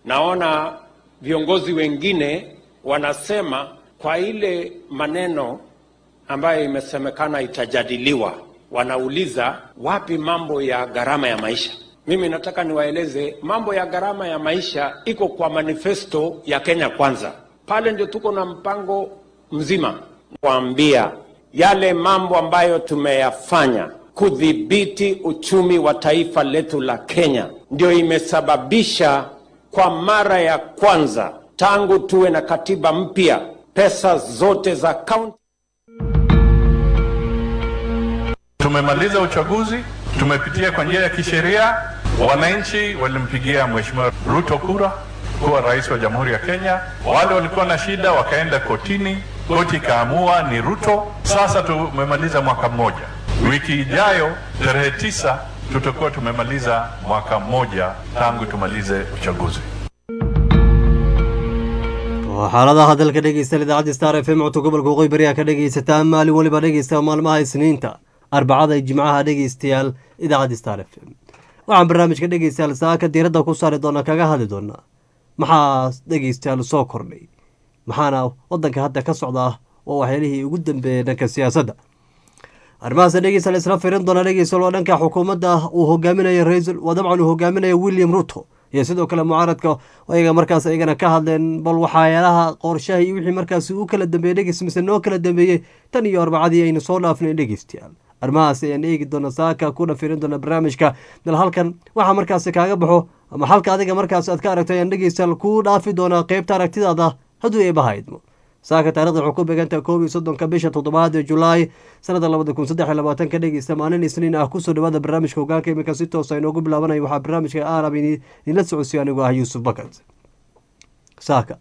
Naona viongozi wengine wanasema kwa ile maneno ambayo imesemekana itajadiliwa, wanauliza wapi mambo ya gharama ya maisha. Mimi nataka niwaeleze mambo ya gharama ya maisha iko kwa manifesto ya Kenya Kwanza. Pale ndio tuko na mpango mzima kuambia yale mambo ambayo tumeyafanya kudhibiti uchumi wa taifa letu la Kenya, ndio imesababisha kwa mara ya kwanza tangu tuwe na katiba mpya, pesa zote za kaunti Tumemaliza uchaguzi, tumepitia kwa njia ya kisheria. Wananchi walimpigia Mheshimiwa Ruto kura kuwa rais wa Jamhuri ya Kenya. Wale walikuwa na shida wakaenda kotini, koti ikaamua ni Ruto. Sasa tumemaliza mwaka mmoja. Wiki ijayo tarehe tisa tutakuwa tumemaliza mwaka mmoja tangu tumalize uchaguzi. xaaladaha dalka dhegeysta idaacadda star f m codka gobolka waqooyi bari aa ka dhegeysataan maalin waliba dhegeysta maalmaha isniinta arbacada iyo jimcaha dhegeystayaal idaacadda star f m waxaan barnaamijka dhegeystayaal saaka diiradda ku saari doonaa kaga hadli doonaa maxaa dhegeystayaal soo kordhay maxaana wadanka hadda ka socda waa waxyaalihii ugu dambeeyey dhanka siyaasadda arrimahaas dhegeystayaal isla firin doona dhegeystayaal waa dhanka xukuumadda uu hogaaminayo ra-iisul waa dabcan uu hogaaminayo william ruto iyo sidoo kale mucaaradka ayaga markaas ayagana ka hadleen bal waxyaalaha qorshaha iyo wixii markaasi u kala dambeeyey dhegeys mise noo kala dambeeyey tan iyo arbacadii aynu soo dhaafnay dhegeystayaal arrimahaas ayaan eegi doona saaka ku dhafirin doona barnaamijka bal halkan waxaa markaasi kaaga baxo ama halka adiga markaas aad ka aragto ayaan dhegeystayaal kuu dhaafi doonaa qeybta aragtidaada hadduu eebahaydmo saaka taarikhda waxuu ku beegantaha koob iyo soddonka bisha toddobaad ee julaay sanada labada kun saddex iyo labaatanka dhegeysta maalin isniin ah kusoo dhawaada barnaamijka hogaalka iminka si toosa inoogu bilaabanayo waxaa barnaamijka arab idinla socodsiyo anigoo ah yuusuf bakat saaka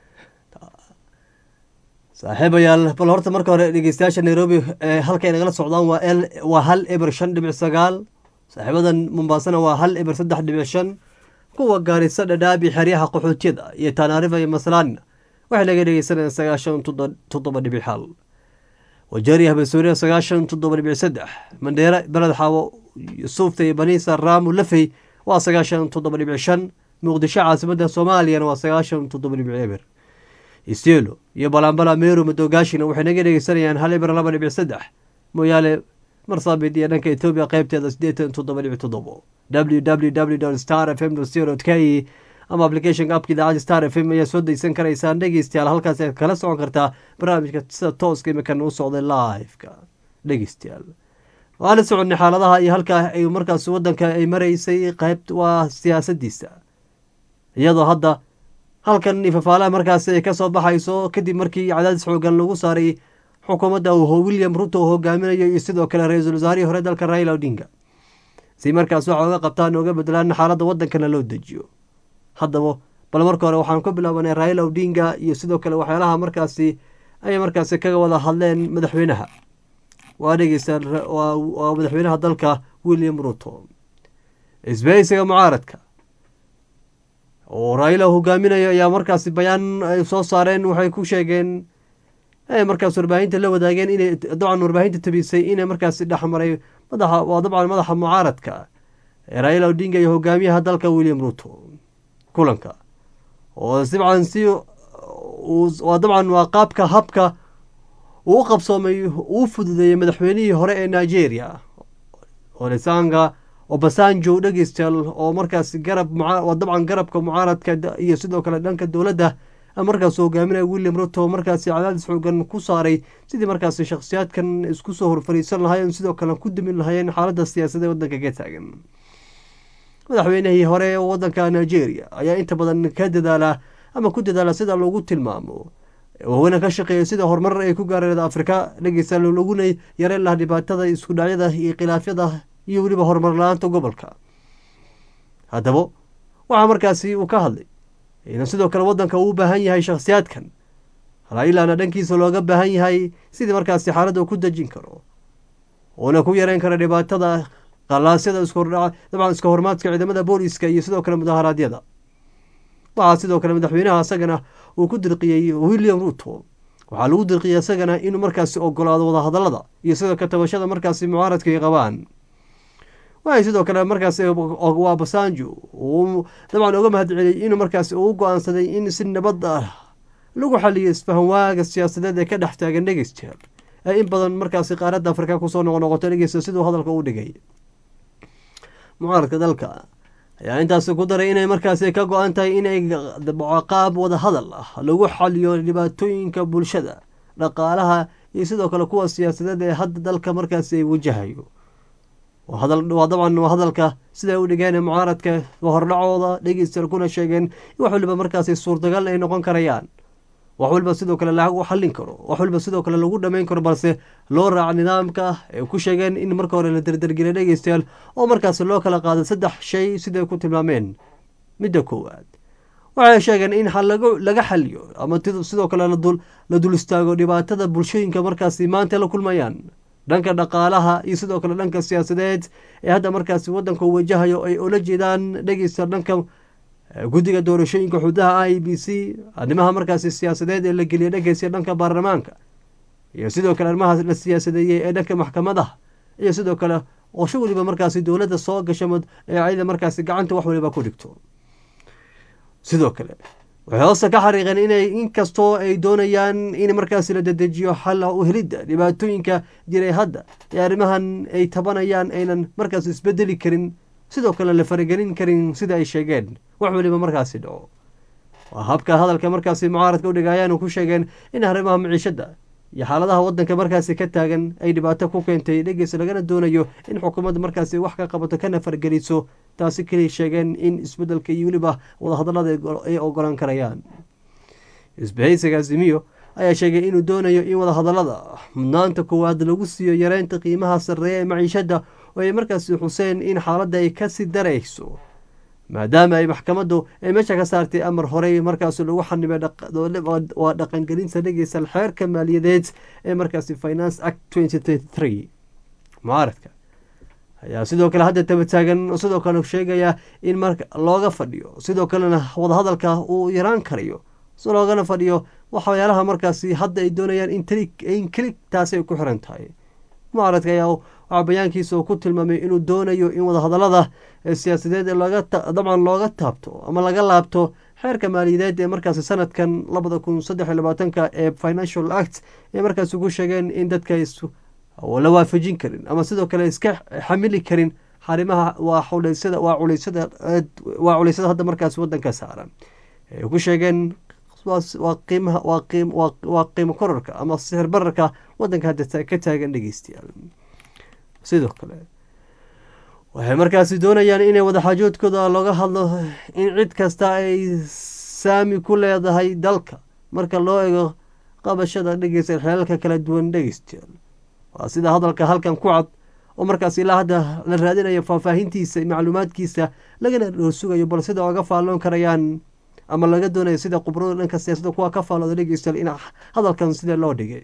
saaxiibayaal bal horta marka hore dhegeystayaasha nairobi ee halkay nagala socdaan waa l waa hal eber shan dhibic sagaal saaxiibadan mombaasana waa hal eber saddex dhibic shan kuwa gaarisa dhadhaabi xeryaha qaxootiyada iyo tanaarifa iyo maslaanina waxay naga dhegeysanayaan sagaashan toddoba dhibic hal wajeeriya habasuuriya sagaashan toddoba dhibic saddex mandheera beled xaawo yusuufta iyo baniisa raamu lafey waa sagaashan toddoba dhibic shan muqdisho caasimada soomaaliyana waa sagaashan toddoba dhibic eber istielo iyo balambala meru madogaashina waxay naga dhegeysanayaan hal eber laba dhibic saddex mooyaale marsabit iyo dhanka etoobiya qeybteeda sideetan toddoba dhibic toddobo w w w star f m co k ama applicationka apka idaacadda star f m ayaa soo degsan karaysaan dhegeystayaal halkaas aad kala socon kartaa barnaamijka sida tooska imikan u socday liveka dhegeystayaal waana soconnay xaaladaha iyo halkaa ay markaas wadanka ay maraysay qeyb waa siyaasadiisa iyadoo hadda halkan ifafaalaha markaasi ay kasoo baxayso kadib markii cadaadis xoogan lagu saaray xukuumadda william ruto uu hogaaminayo iyo sidoo kale ra-iisul wasaarihii hore dalka raila odinga si markaas waxa oga qabtaan oga bedelaan xaaladda wadankana loo dejiyo haddaba bal marka hore waxaan ku bilaabanay raila odinga iyo sidoo kale waxyaalaha markaasi ayay markaasi kaga wada hadleen madaxweynaha waa dhegeysta waa madaxweynaha dalka william ruto isbahaysiga mucaaradka oo raila hogaaminayo ayaa markaasi bayaan ay soo saareen waxay ku sheegeen markaas warbaahinta la wadaageen inay dabcan warbaahinta tabisay inay markaasi dhexmaray madaxa waa dabcan madaxa mucaaradka raila odinga iyo hogaamiyaha dalka william ruto kulanka oo dabcan si waa dabcan waa qaabka habka uu u qabsoomay uu fududeeyey madaxweynihii hore ee nigeria olesanga obasanjo dhegeystayaal oo markaas garab waa dabcan garabka mucaaradka iyo sidoo kale dhanka dowladda markaas hogaaminaya william ruto markaasi cadaadis xoogan ku saaray sidii markaasi shakhsiyaadkan isku soo horfariisan lahaayeen sidoo kale ku damin lahaayeen xaaladda siyaasadee wadanka ka taagan madaxweynihii hore ee wadanka nigeria ayaa inta badan ka dadaala ama ku dadaala sida loogu tilmaamo waaweyna ka shaqeeya sida horumar ay ku gaareen afrika dhegeysta laguna yareen laha dhibaatada isku dhacyada iyo khilaafyada iyo weliba horumar la-aanta gobolka haddaba waxaa markaasi uu ka hadlay in sidoo kale wadanka uu u baahan yahay shakhsiyaadkan railana dhankiisa looga baahan yahay sidii markaasi xaaladda ku dejin karo uuna ku yareyn kara dhibaatada qalaasyada dabcan iska hormaadka ciidamada booliska iyo sidoo kale mudaharaadyada waxaa sidoo kale madaxweynaha isagana uu ku dirqiyey william ruto waxaa lagu dirqiyey isagana inuu markaasi ogolaado wadahadalada iyo sidoo ka tabashada markaasi mucaaradka ay qabaan waxay sidoo kale markaas waa basanjo uu dabcan uga mahad celiyey inuu markaas uu go-aansaday in si nabad ah lagu xaliyo isfahanwaaga siyaasadeed ee ka dhex taagan dhegeystayaal ee in badan markaasi qaaradda afrika kusoo noqonoqoto dhegeysta siduu hadalka u dhigay mucaaradka dalka ayaa intaasi ku daray inay markaasi ka go-an tahay inay qaab wada hadal ah lagu xaliyo dhibaatooyinka bulshada dhaqaalaha iyo sidoo kale kuwa siyaasadeed ee hadda dalka markaasi ay wajahayo waa dabcan waa hadalka siday u dhigeen mucaaradka hordhacooda dhegeystayaal kuna sheegeen wax waliba markaasi suurtagal ay noqon karayaan wax waliba sidoo kale lagu xallin karo wax waliba sidoo kale lagu dhammayn karo balse loo raaca nidaamka ay ku sheegeen in marka hore la derdergeliya dhegeystayaal oo markaasi loo kala qaado saddex shay siday ku tilmaameen midda koowaad waxay sheegeen in laga xaliyo ama sidoo kale la dul istaago dhibaatada bulshooyinka markaasi maanta la kulmayaan dhanka dhaqaalaha iyo sidoo kale dhanka siyaasadeed ee hadda markaasi wadanka wajahayo ay ula jeedaan dhegeysta dhanka guddiga doorashooyinka xudaha i b c arrimaha markaasi siyaasadeed ee la geliya dhegeysta dhanka baarlamaanka iyo sidoo kale arrimaha la siyaasadeeyey ee dhanka maxkamadaha iyo sidoo kale qorsho waliba markaasi dowladda soo gasha ee ayada markaasi gacanta wax waliba ku dhigto sidoo kale waxay hoose ka xariiqeen inay inkastoo ay doonayaan in markaasi la dedejiyo xalla u helidda dhibaatooyinka jiray hadda ee arrimahan ay tabanayaan aynan markaas isbedeli karin sidoo kale la faragelin karin sida ay sheegeen wax waliba markaasi dhaco waa habka hadalka markaasi mucaaradka udhiga ayaanu ku sheegeen in arrimaha maciishadda iyo xaaladaha wadanka markaasi ka taagan ay dhibaato ku keentay dhegeys lagana doonayo in xukuumadda markaasi wax ka qabato kana fargeliso taasi keliya sheegeen in isbedelka iyo weliba wadahadalada ay ogolaan karayaan isbahaysiga azimiyo ayaa sheegay inuu doonayo in wadahadalada mudnaanta koowaad lagu siiyo yareynta qiimaha sarreeya ee maciishadda oo ay markaasi xuseen in xaaladda ay kasii darayso maadaama ay maxkamaddu ay meesha ka saartay amar horey markaasi lagu xanibay waa dhaqangelinta dhegeysa xeerka maaliyadeed ee markaasi finance act mucaaradka ayaa sidoo kale hadda tabataagan sidoo kale sheegaya in marka looga fadhiyo sidoo kalena wadahadalka uu yaraan karayo si loogana fadhiyo waxyaalaha markaasi hadda ay doonayaan in keli taasi ay ku xiran tahay mucaaradka ayaa waxaa bayaankiisa uu ku tilmaamay inuu doonayo in wadahadalada siyaasadeed dabcan looga taabto ama laga laabto xeerka maaliyadeed ee markaasi sanadkan labada kun saddex iyo labaatanka ee financial act ee markaasi ku sheegeen in dadka la waafajin karin ama sidoo kale iska xamili karin xarimaha waa xuleysada waa culeysada waa culeysada hadda markaasi wadanka saaran ay ku sheegeen waa qiimaha waa qiim waa qiimo korarka ama sixir bararka wadanka hadda ka taagan dhegeystayaal sidoo kale waxay markaasi doonayaan inay wadaxaajoodkooda looga hadlo in cid kasta ay saami ku leedahay dalka marka loo eego qabashada dhegeysta xeelalka kala duwan dhegeystayaal waa sida hadalka halkan ku cad oo markaas ilaa hadda la raadinayo faahfaahintiisa macluumaadkiisa lagana dhorsugayo bal sida oga faalloon karayaan ama laga doonayo sida qubrada dhanka siyaasadda kuwa ka faallooda dhegeystayaal in hadalkan sida loo dhigay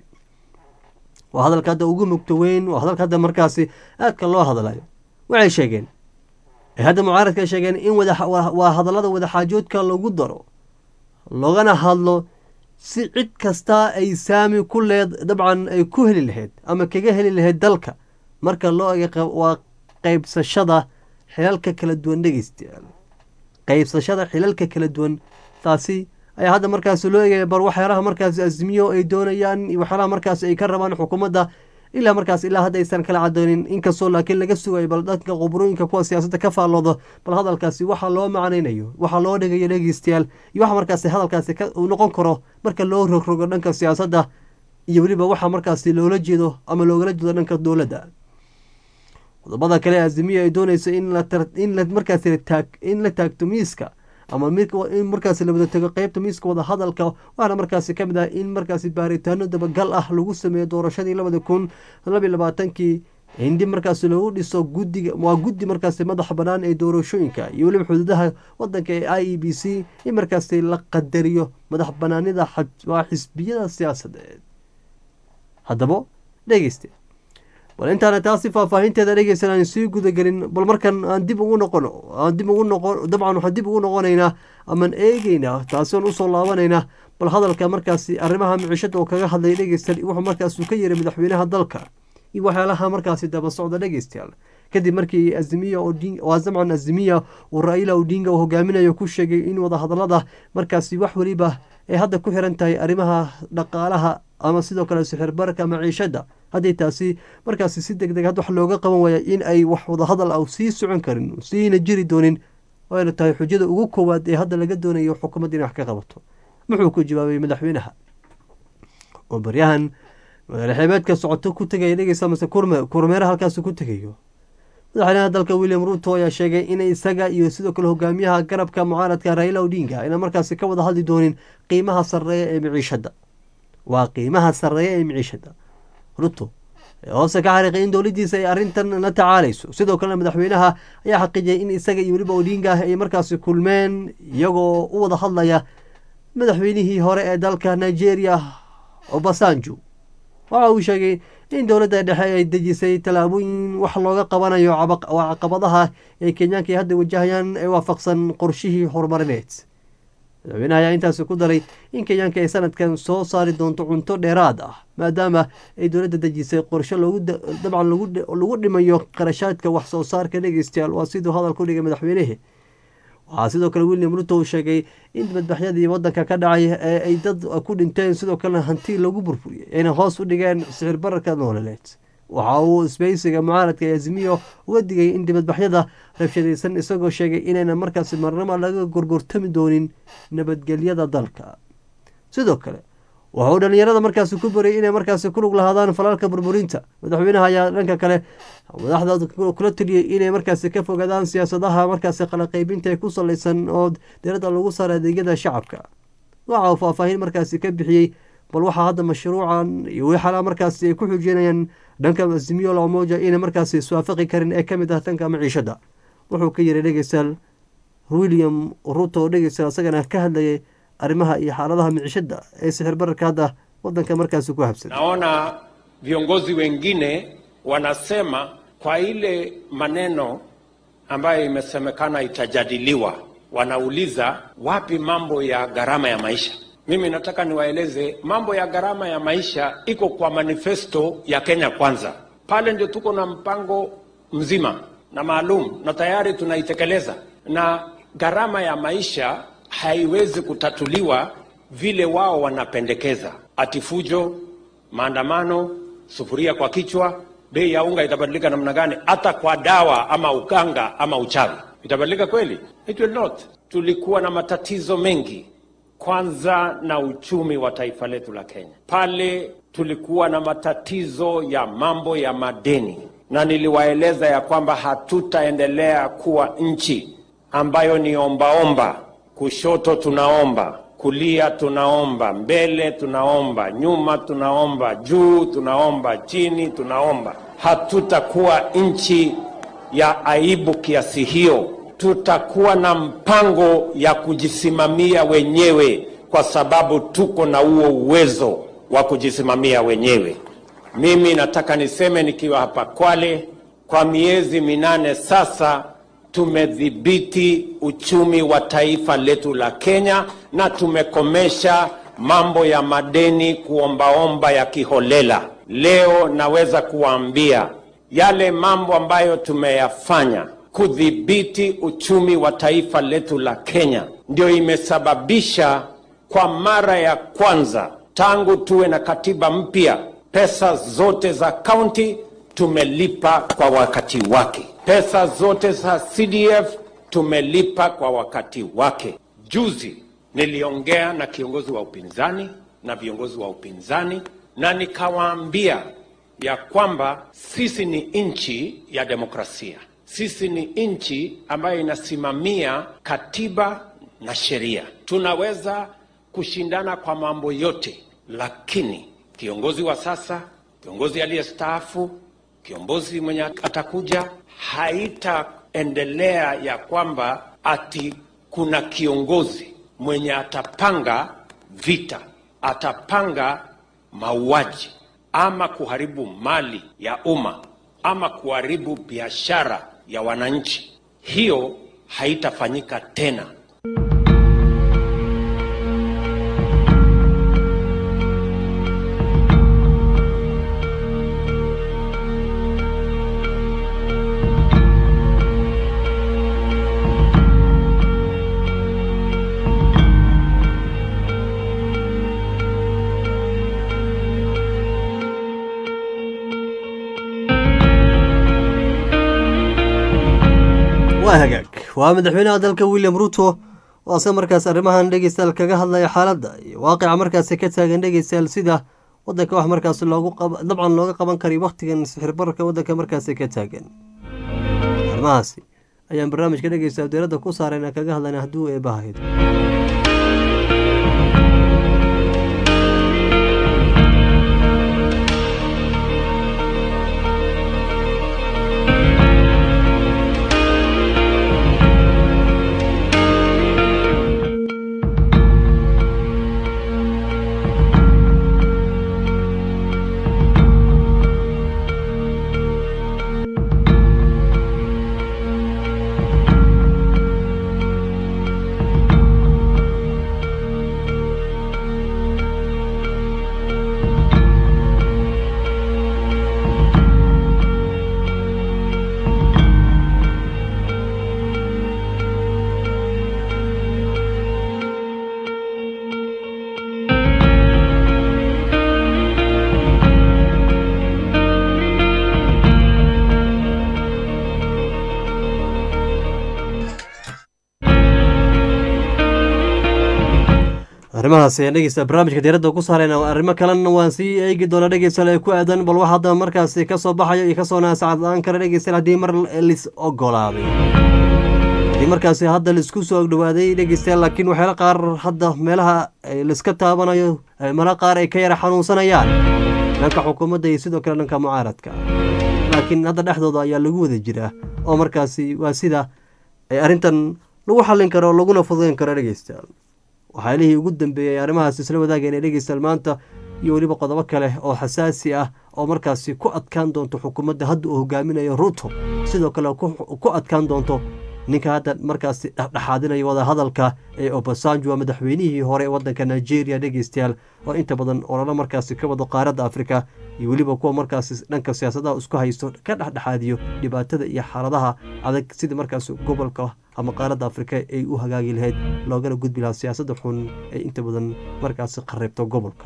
waa hadalka hadda ugu mugto weyn waa hadalka hadda markaasi aadka loo hadlayo waxay sheegeen ay hadda mucaaradka sheegeen in waa hadallada wadaxaajoodka lagu daro loogana hadlo si cid kasta ay saami ku leed dabcan ay ku heli lahayd ama kaga heli lahayd dalka marka loo ega waa qeybsashada xilalka kala duwan dhegeystayaal qeybsashada xilalka kala duwan taasi ayaa hadda markaasi loo egaya bar waxyaalaha markaasi azmiyo ay doonayaan iyo waxyaalaha markaasi ay ka rabaan xukuumadda ilaa markaas ilaa hadda aysan kala cadoonin inkastoo laakiin laga sugayo bal dadka qubrooyinka kuwa siyaasadda ka faalloodo bal hadalkaasi waxa loo macnaynayo waxa loo dhigayo dhegeystayaal iyo waxa markaasi hadalkaasi uu noqon karo marka loo rogrogo dhanka siyaasadda iyo weliba waxa markaasi loola jeedo ama loogala jeedo dhanka dowladda qodobada kale azimiya ay doonayso in la markaas in la taagto miiska ama in markaasi la wada tego qeybta miiska wada hadalka waxaana markaasi kamid ah in markaasi baaritaano dabagal ah lagu sameeyo doorashadii labada kun labiyo labaatankii hindi markaasi lagu dhiso gudiga waa guddi markaasi madaxa banaan ee doorashooyinka iyo weliba xuduudaha wadanka ee i e b c in markaasi la qadariyo madax banaanida waa xisbiyada siyaasadeed haddaba dhegeyste bal intaana taasi faahfaahinteeda dhegeysan aan sii gudagelin bal markan aan dib ugu noqono aan dib ugu noqon dabcan waxaan dib ugu noqonaynaa amaan eegeynaa taasi aan usoo laabanaynaa bal hadalka markaasi arrimaha micishada oo kaga hadlaya dhegeystayaal wuxuu markaasuu ka yeray madaxweynaha dalka iyo waxyaalaha markaasi daba socda dhegeystayaal kadib markii azimiya waa zamcan azimiya uu raila odinga uu hogaaminayo ku sheegay in wadahadalada markaasi wax weliba ay hadda ku xiran tahay arrimaha dhaqaalaha ama sidoo kale sixirbarka maciishada hadday taasi markaasi si deg deg had wax looga qaban waaya in ay wax wadahadal ah sii socon karin siina jiri doonin wayna tahay xujada ugu koowaad ee hadda laga doonayo xukuumadda inay wax ka qabato muxuu ku jawaabay madaxweynaha oo baryahan magaalo xeebeedka socoto ku tegaya dhegeysa mase kurmeera halkaasi ku tegayo madaxweynaha dalka william ruto ayaa sheegay in isaga iyo sidoo kale hogaamiyaha garabka mucaaradka raila odinga ayna markaasi ka wada hadli doonin qiimaha sareeya ee miciishada waa qiimaha sareeya ee miciishada ruto hoose ka xariiqay in dowladiisa ay arrintan la tacaalayso sidoo kalena madaxweynaha ayaa xaqiijiyay in isaga iyo weliba odinga ay markaasi kulmeen iyagoo u wada hadlaya madaxweynihii hore ee dalka nigeria obasanjo waxa uu sheegay in dowladda dhexe ay dejisay tallaabooyin wax looga qabanayo caqabadaha ee kenyaanka ay hadda wajahayaan ee waafaqsan qorshihii horumarineed madaxweynaha ayaa intaasi ku daray in kenyaanka ay sanadkan soo saari doonto cunto dheeraad ah maadaama ay dowladda dejisay qorshe dabcan lagu dhimayo qarashaadka wax soo saarka dhegeystayaal waa siduu hadal ku dhigay madaxweynehe waxaa sidoo kale william ruto uu sheegay in madbaxyadii wadanka ka dhacay ee ay dad ku dhinteen sidoo kalena hanti lagu burburiyey ayna hoos u dhigeen sixir bararka nooleed waxa uu isbeysiga mucaaradka ee azimiyo uga digay in dibadbaxyada rabshadaysan isagoo sheegay inayna markaasi marnaba laga gorgortami doonin nabadgelyada dalka sidoo kale wuxuu dhalinyarada markaasi ku barayay inay markaasi ku lug lahaadaan falaalka burburinta madaxweynaha ayaa dhanka kale madaxda kula taliyey inay markaasi ka fogaadaan siyaasadaha markaasi qalaqeybinta ee ku salaysan oo diradda lagu saara adeegyada shacabka waxa uu faahfaahin markaasi ka bixiyey bal waxaa hadda mashruucan iyo wixala markaasi ay ku xujeynayaan dhanka azimiyo lamoja inay markaasi iswaafaqi karin ee kamid ah dhanka maciishada wuxuu ka yiri dhegeystayaal william ruto dhegeystayaal isagana ka hadlayay arrimaha iyo xaaladaha micishada ee sixir bararka hadda wadanka markaasi ku habsan naona viongozi wengine wanasema kwa ile maneno ambayo imesemekana itajadiliwa wanauliza wapi mambo ya gharama ya maisha mimi nataka niwaeleze mambo ya gharama ya maisha iko kwa manifesto ya kenya kwanza pale ndio tuko na mpango mzima na maalum na tayari tunaitekeleza na gharama ya maisha haiwezi kutatuliwa vile wao wanapendekeza, ati fujo, maandamano, sufuria kwa kichwa, bei ya unga itabadilika namna gani? Hata kwa dawa ama uganga ama uchawi itabadilika kweli? It will not. Tulikuwa na matatizo mengi, kwanza na uchumi wa taifa letu la Kenya. Pale tulikuwa na matatizo ya mambo ya madeni, na niliwaeleza ya kwamba hatutaendelea kuwa nchi ambayo ni ombaomba kushoto tunaomba, kulia tunaomba, mbele tunaomba, nyuma tunaomba, juu tunaomba, chini tunaomba. Hatutakuwa nchi ya aibu kiasi hiyo. Tutakuwa na mpango ya kujisimamia wenyewe, kwa sababu tuko na huo uwezo wa kujisimamia wenyewe. Mimi nataka niseme nikiwa hapa Kwale, kwa miezi minane sasa tumedhibiti uchumi wa taifa letu la Kenya na tumekomesha mambo ya madeni kuombaomba ya kiholela. Leo naweza kuwaambia yale mambo ambayo tumeyafanya kudhibiti uchumi wa taifa letu la Kenya ndio imesababisha kwa mara ya kwanza tangu tuwe na katiba mpya, pesa zote za kaunti tumelipa kwa wakati wake. Pesa zote za CDF tumelipa kwa wakati wake. Juzi niliongea na kiongozi wa upinzani na viongozi wa upinzani na nikawaambia ya kwamba sisi ni nchi ya demokrasia. Sisi ni nchi ambayo inasimamia katiba na sheria. Tunaweza kushindana kwa mambo yote, lakini kiongozi wa sasa, kiongozi aliyestaafu, kiongozi mwenye atakuja, haitaendelea ya kwamba ati kuna kiongozi mwenye atapanga vita, atapanga mauaji ama kuharibu mali ya umma ama kuharibu biashara ya wananchi. Hiyo haitafanyika tena. waa hagaag waa madaxweynaha dalka william ruto oo ase markaas arrimahan dhegeystayaal kaga hadlaya xaaladda iyo waaqica markaasi ka taagan dhegeystayaal sida wadanka wax markaas loogu dabcan looga qaban karay wakhtigan sixirbararka wadanka markaasi ka taagan arrimahaasi ayaan barnaamijka dhegeystayaal dowladda ku saarayna kaga hadlayna hadduu eebahayd arrimahaas ayaan dhegeysta barnaamijka diiradda ku saarayna arrimo kalena waan sii eegi doona dhegeystayaal ee ku aadan bal wax hadda markaasi kasoo baxayo iyo kasoo naasacadaan kara dhegeystayaal haddii mar lis ogolaaday haddii markaasi hadda laisku soo dhawaaday dhegeystayaal laakiin waxyaala qaar hadda meelaha laiska taabanayo meelo qaar ay ka yara xanuunsanayaan dhanka xukuumadda iyo sidoo kale dhanka mucaaradka laakiin hadda dhexdooda ayaa lagu wada jiraa oo markaasi waa sida ay arrintan lagu xallin karo laguna fududeyn karo dhegeystayaal waxyaalihii ugu dambeeyey arrimahaas isla wadaageen ee dhegeystayaal maanta iyo weliba qodobo kale oo xasaasi ah oo markaasi ku adkaan doonto xukuumadda hadda uu hogaaminayo ruto sidoo kale ku adkaan doonto ninka hadda markaasi dhexdhexaadinaya wadahadalka ee obasanjo waa madaxweynihii hore ee wadanka nigeria dhegeystayaal oo inta badan ololo markaasi ka wado qaaradda afrika iyo weliba kuwa markaasi dhanka siyaasadaha isku haysto ka dhexdhexaadiyo dhibaatada iyo xaaladaha adag sida markaas gobolka ama qaaradda afrika ay u hagaagi lahayd loogana gudbi lahaa siyaasadda xun ee inta badan markaasi qareybto gobolka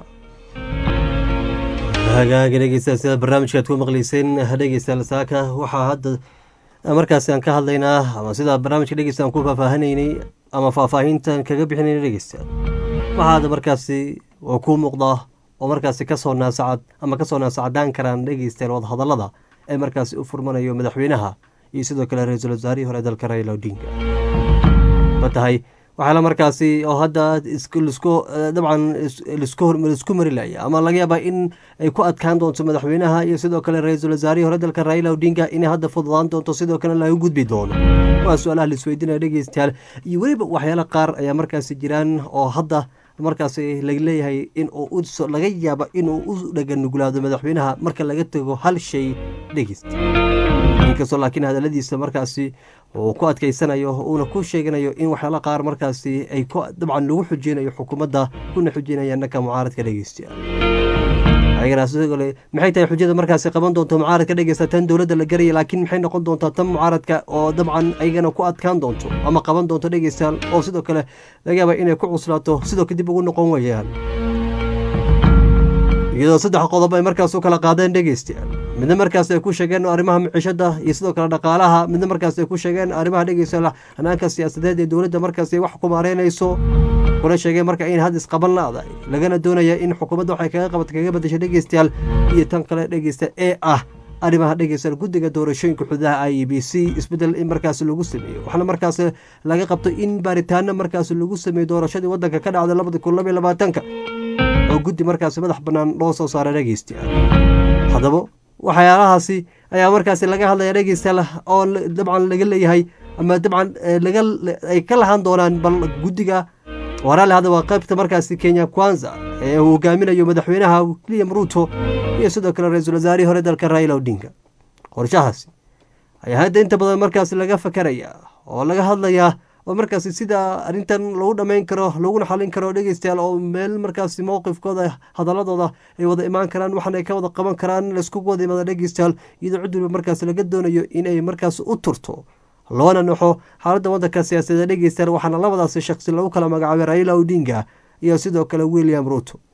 hagaagi dhegeystayaal sida barnaamijka aad ku maqleyseen dhegeystayaal saaka waxaa hadda markaasi aan ka hadlaynaa ama sida barnaamijka dhegeysta aan ku faahfaahinaynay ama faahfaahintan kaga bixinayna dhegeystayaal waxaa hadda markaasi oo kuu muuqda oo markaasi kasoo naasacad ama kasoo naasacadaan karaan dhegeystayaal wadahadallada ee markaasi u furmanayo madaxweynaha iyo sidoo kale ra-iisul wasaarihii hore dalka raila odinga ma tahay waxaala markaasi oo hadda lisku dabcan lisku mari laya ama laga yaabaa in ay ku adkaan doonto madaxweynaha iyo sidoo kale ra-iisul wasaarihii hore dalka raila odinga inay hadda fududaan doonto sidoo kale laga gudbi doono waa su-aalaha laisweydiinaya dhegeystayaal iyo weliba waxyaala qaar ayaa markaasi jiraan oo hadda markaasi laga leeyahay in uu laga yaaba inuu u dhaganuglaado madaxweynaha marka laga tego hal shay dhegeysta inkastoo laakiin hadaladiisa markaasi uu ku adkeysanayo uuna ku sheeganayo in waxyaala qaar markaasi ay dabcan lagu xujeynayo xukuumadda kuna xujinayaan dhanka mucaaradka dhegeystayaal ayagana sidoo maxay tahay xujada markaasi qaban doonto mucaaradka dhegeysta tan dowladda la garaya laakiin maxay noqon doontaa tan mucaaradka oo dabcan ayagana ku adkaan doonto ama qaban doonto dhegeystayaal oo sidoo kale laga yaaba inay ku cuslaato sidoo kadib ugu noqon wayaan iyadoo saddex qodob ay markaas u kala qaadeen dhegeystayaal midna markaas ay ku sheegeen arrimaha maciishada iyo sidoo kale dhaqaalaha midna markaas ay ku sheegeen arrimaha dhegeystayaal hanaanka siyaasadeed ee dowladda markaas ay wax ku maareynayso kuna sheegeen marka in had isqaban la-dahay lagana doonaya in xukuumadda waxay kaga qabat kaga badashay dhegeystayaal iyo tan kale dhegeysta ee ah arrimaha dhegeystayaal guddiga doorashooyinka xududaha i e b c isbeddel in markaas lagu sameeyo waxaana markaas laga qabto in baaritaano markaas lagu sameeyo doorashadii waddanka ka dhacday labada kun labaiyo labaatanka oo guddi markaasi madax bannaan loo soo saaray dhegeystayaal haddaba waxyaalahaasi ayaa markaasi laga hadlaya dhegeystayaal oo dabcan laga leeyahay ama dabcan laga ay ka lahaan doonaan bal guddiga waraale hadda waa qaybta markaasi kenya kwanza ee uu hogaaminayo madaxweynaha william ruto iyo sidoo kale ra-iisul wasaarihii hore dalka raila odinga qorshahaasi ayaa hadda inta badan markaasi laga fakaraya oo laga hadlayaa oo markaasi sida arrintan lagu dhammayn karo laguna xalin karo dhegeystayaal oo meel markaasi mowqifkooda hadaladooda ay wada imaan karaan waxaana ay ka wada qaban karaan laiskugu wada imaada dhegeystayaal iyadoo cid waliba markaas laga doonayo inay markaas u turto loona naxo xaaladda waddanka siyaasadeed dhegeystayaal waxaana labadaasi shaksi lagu kala magacaabay raila odinga iyo sidoo kale william ruto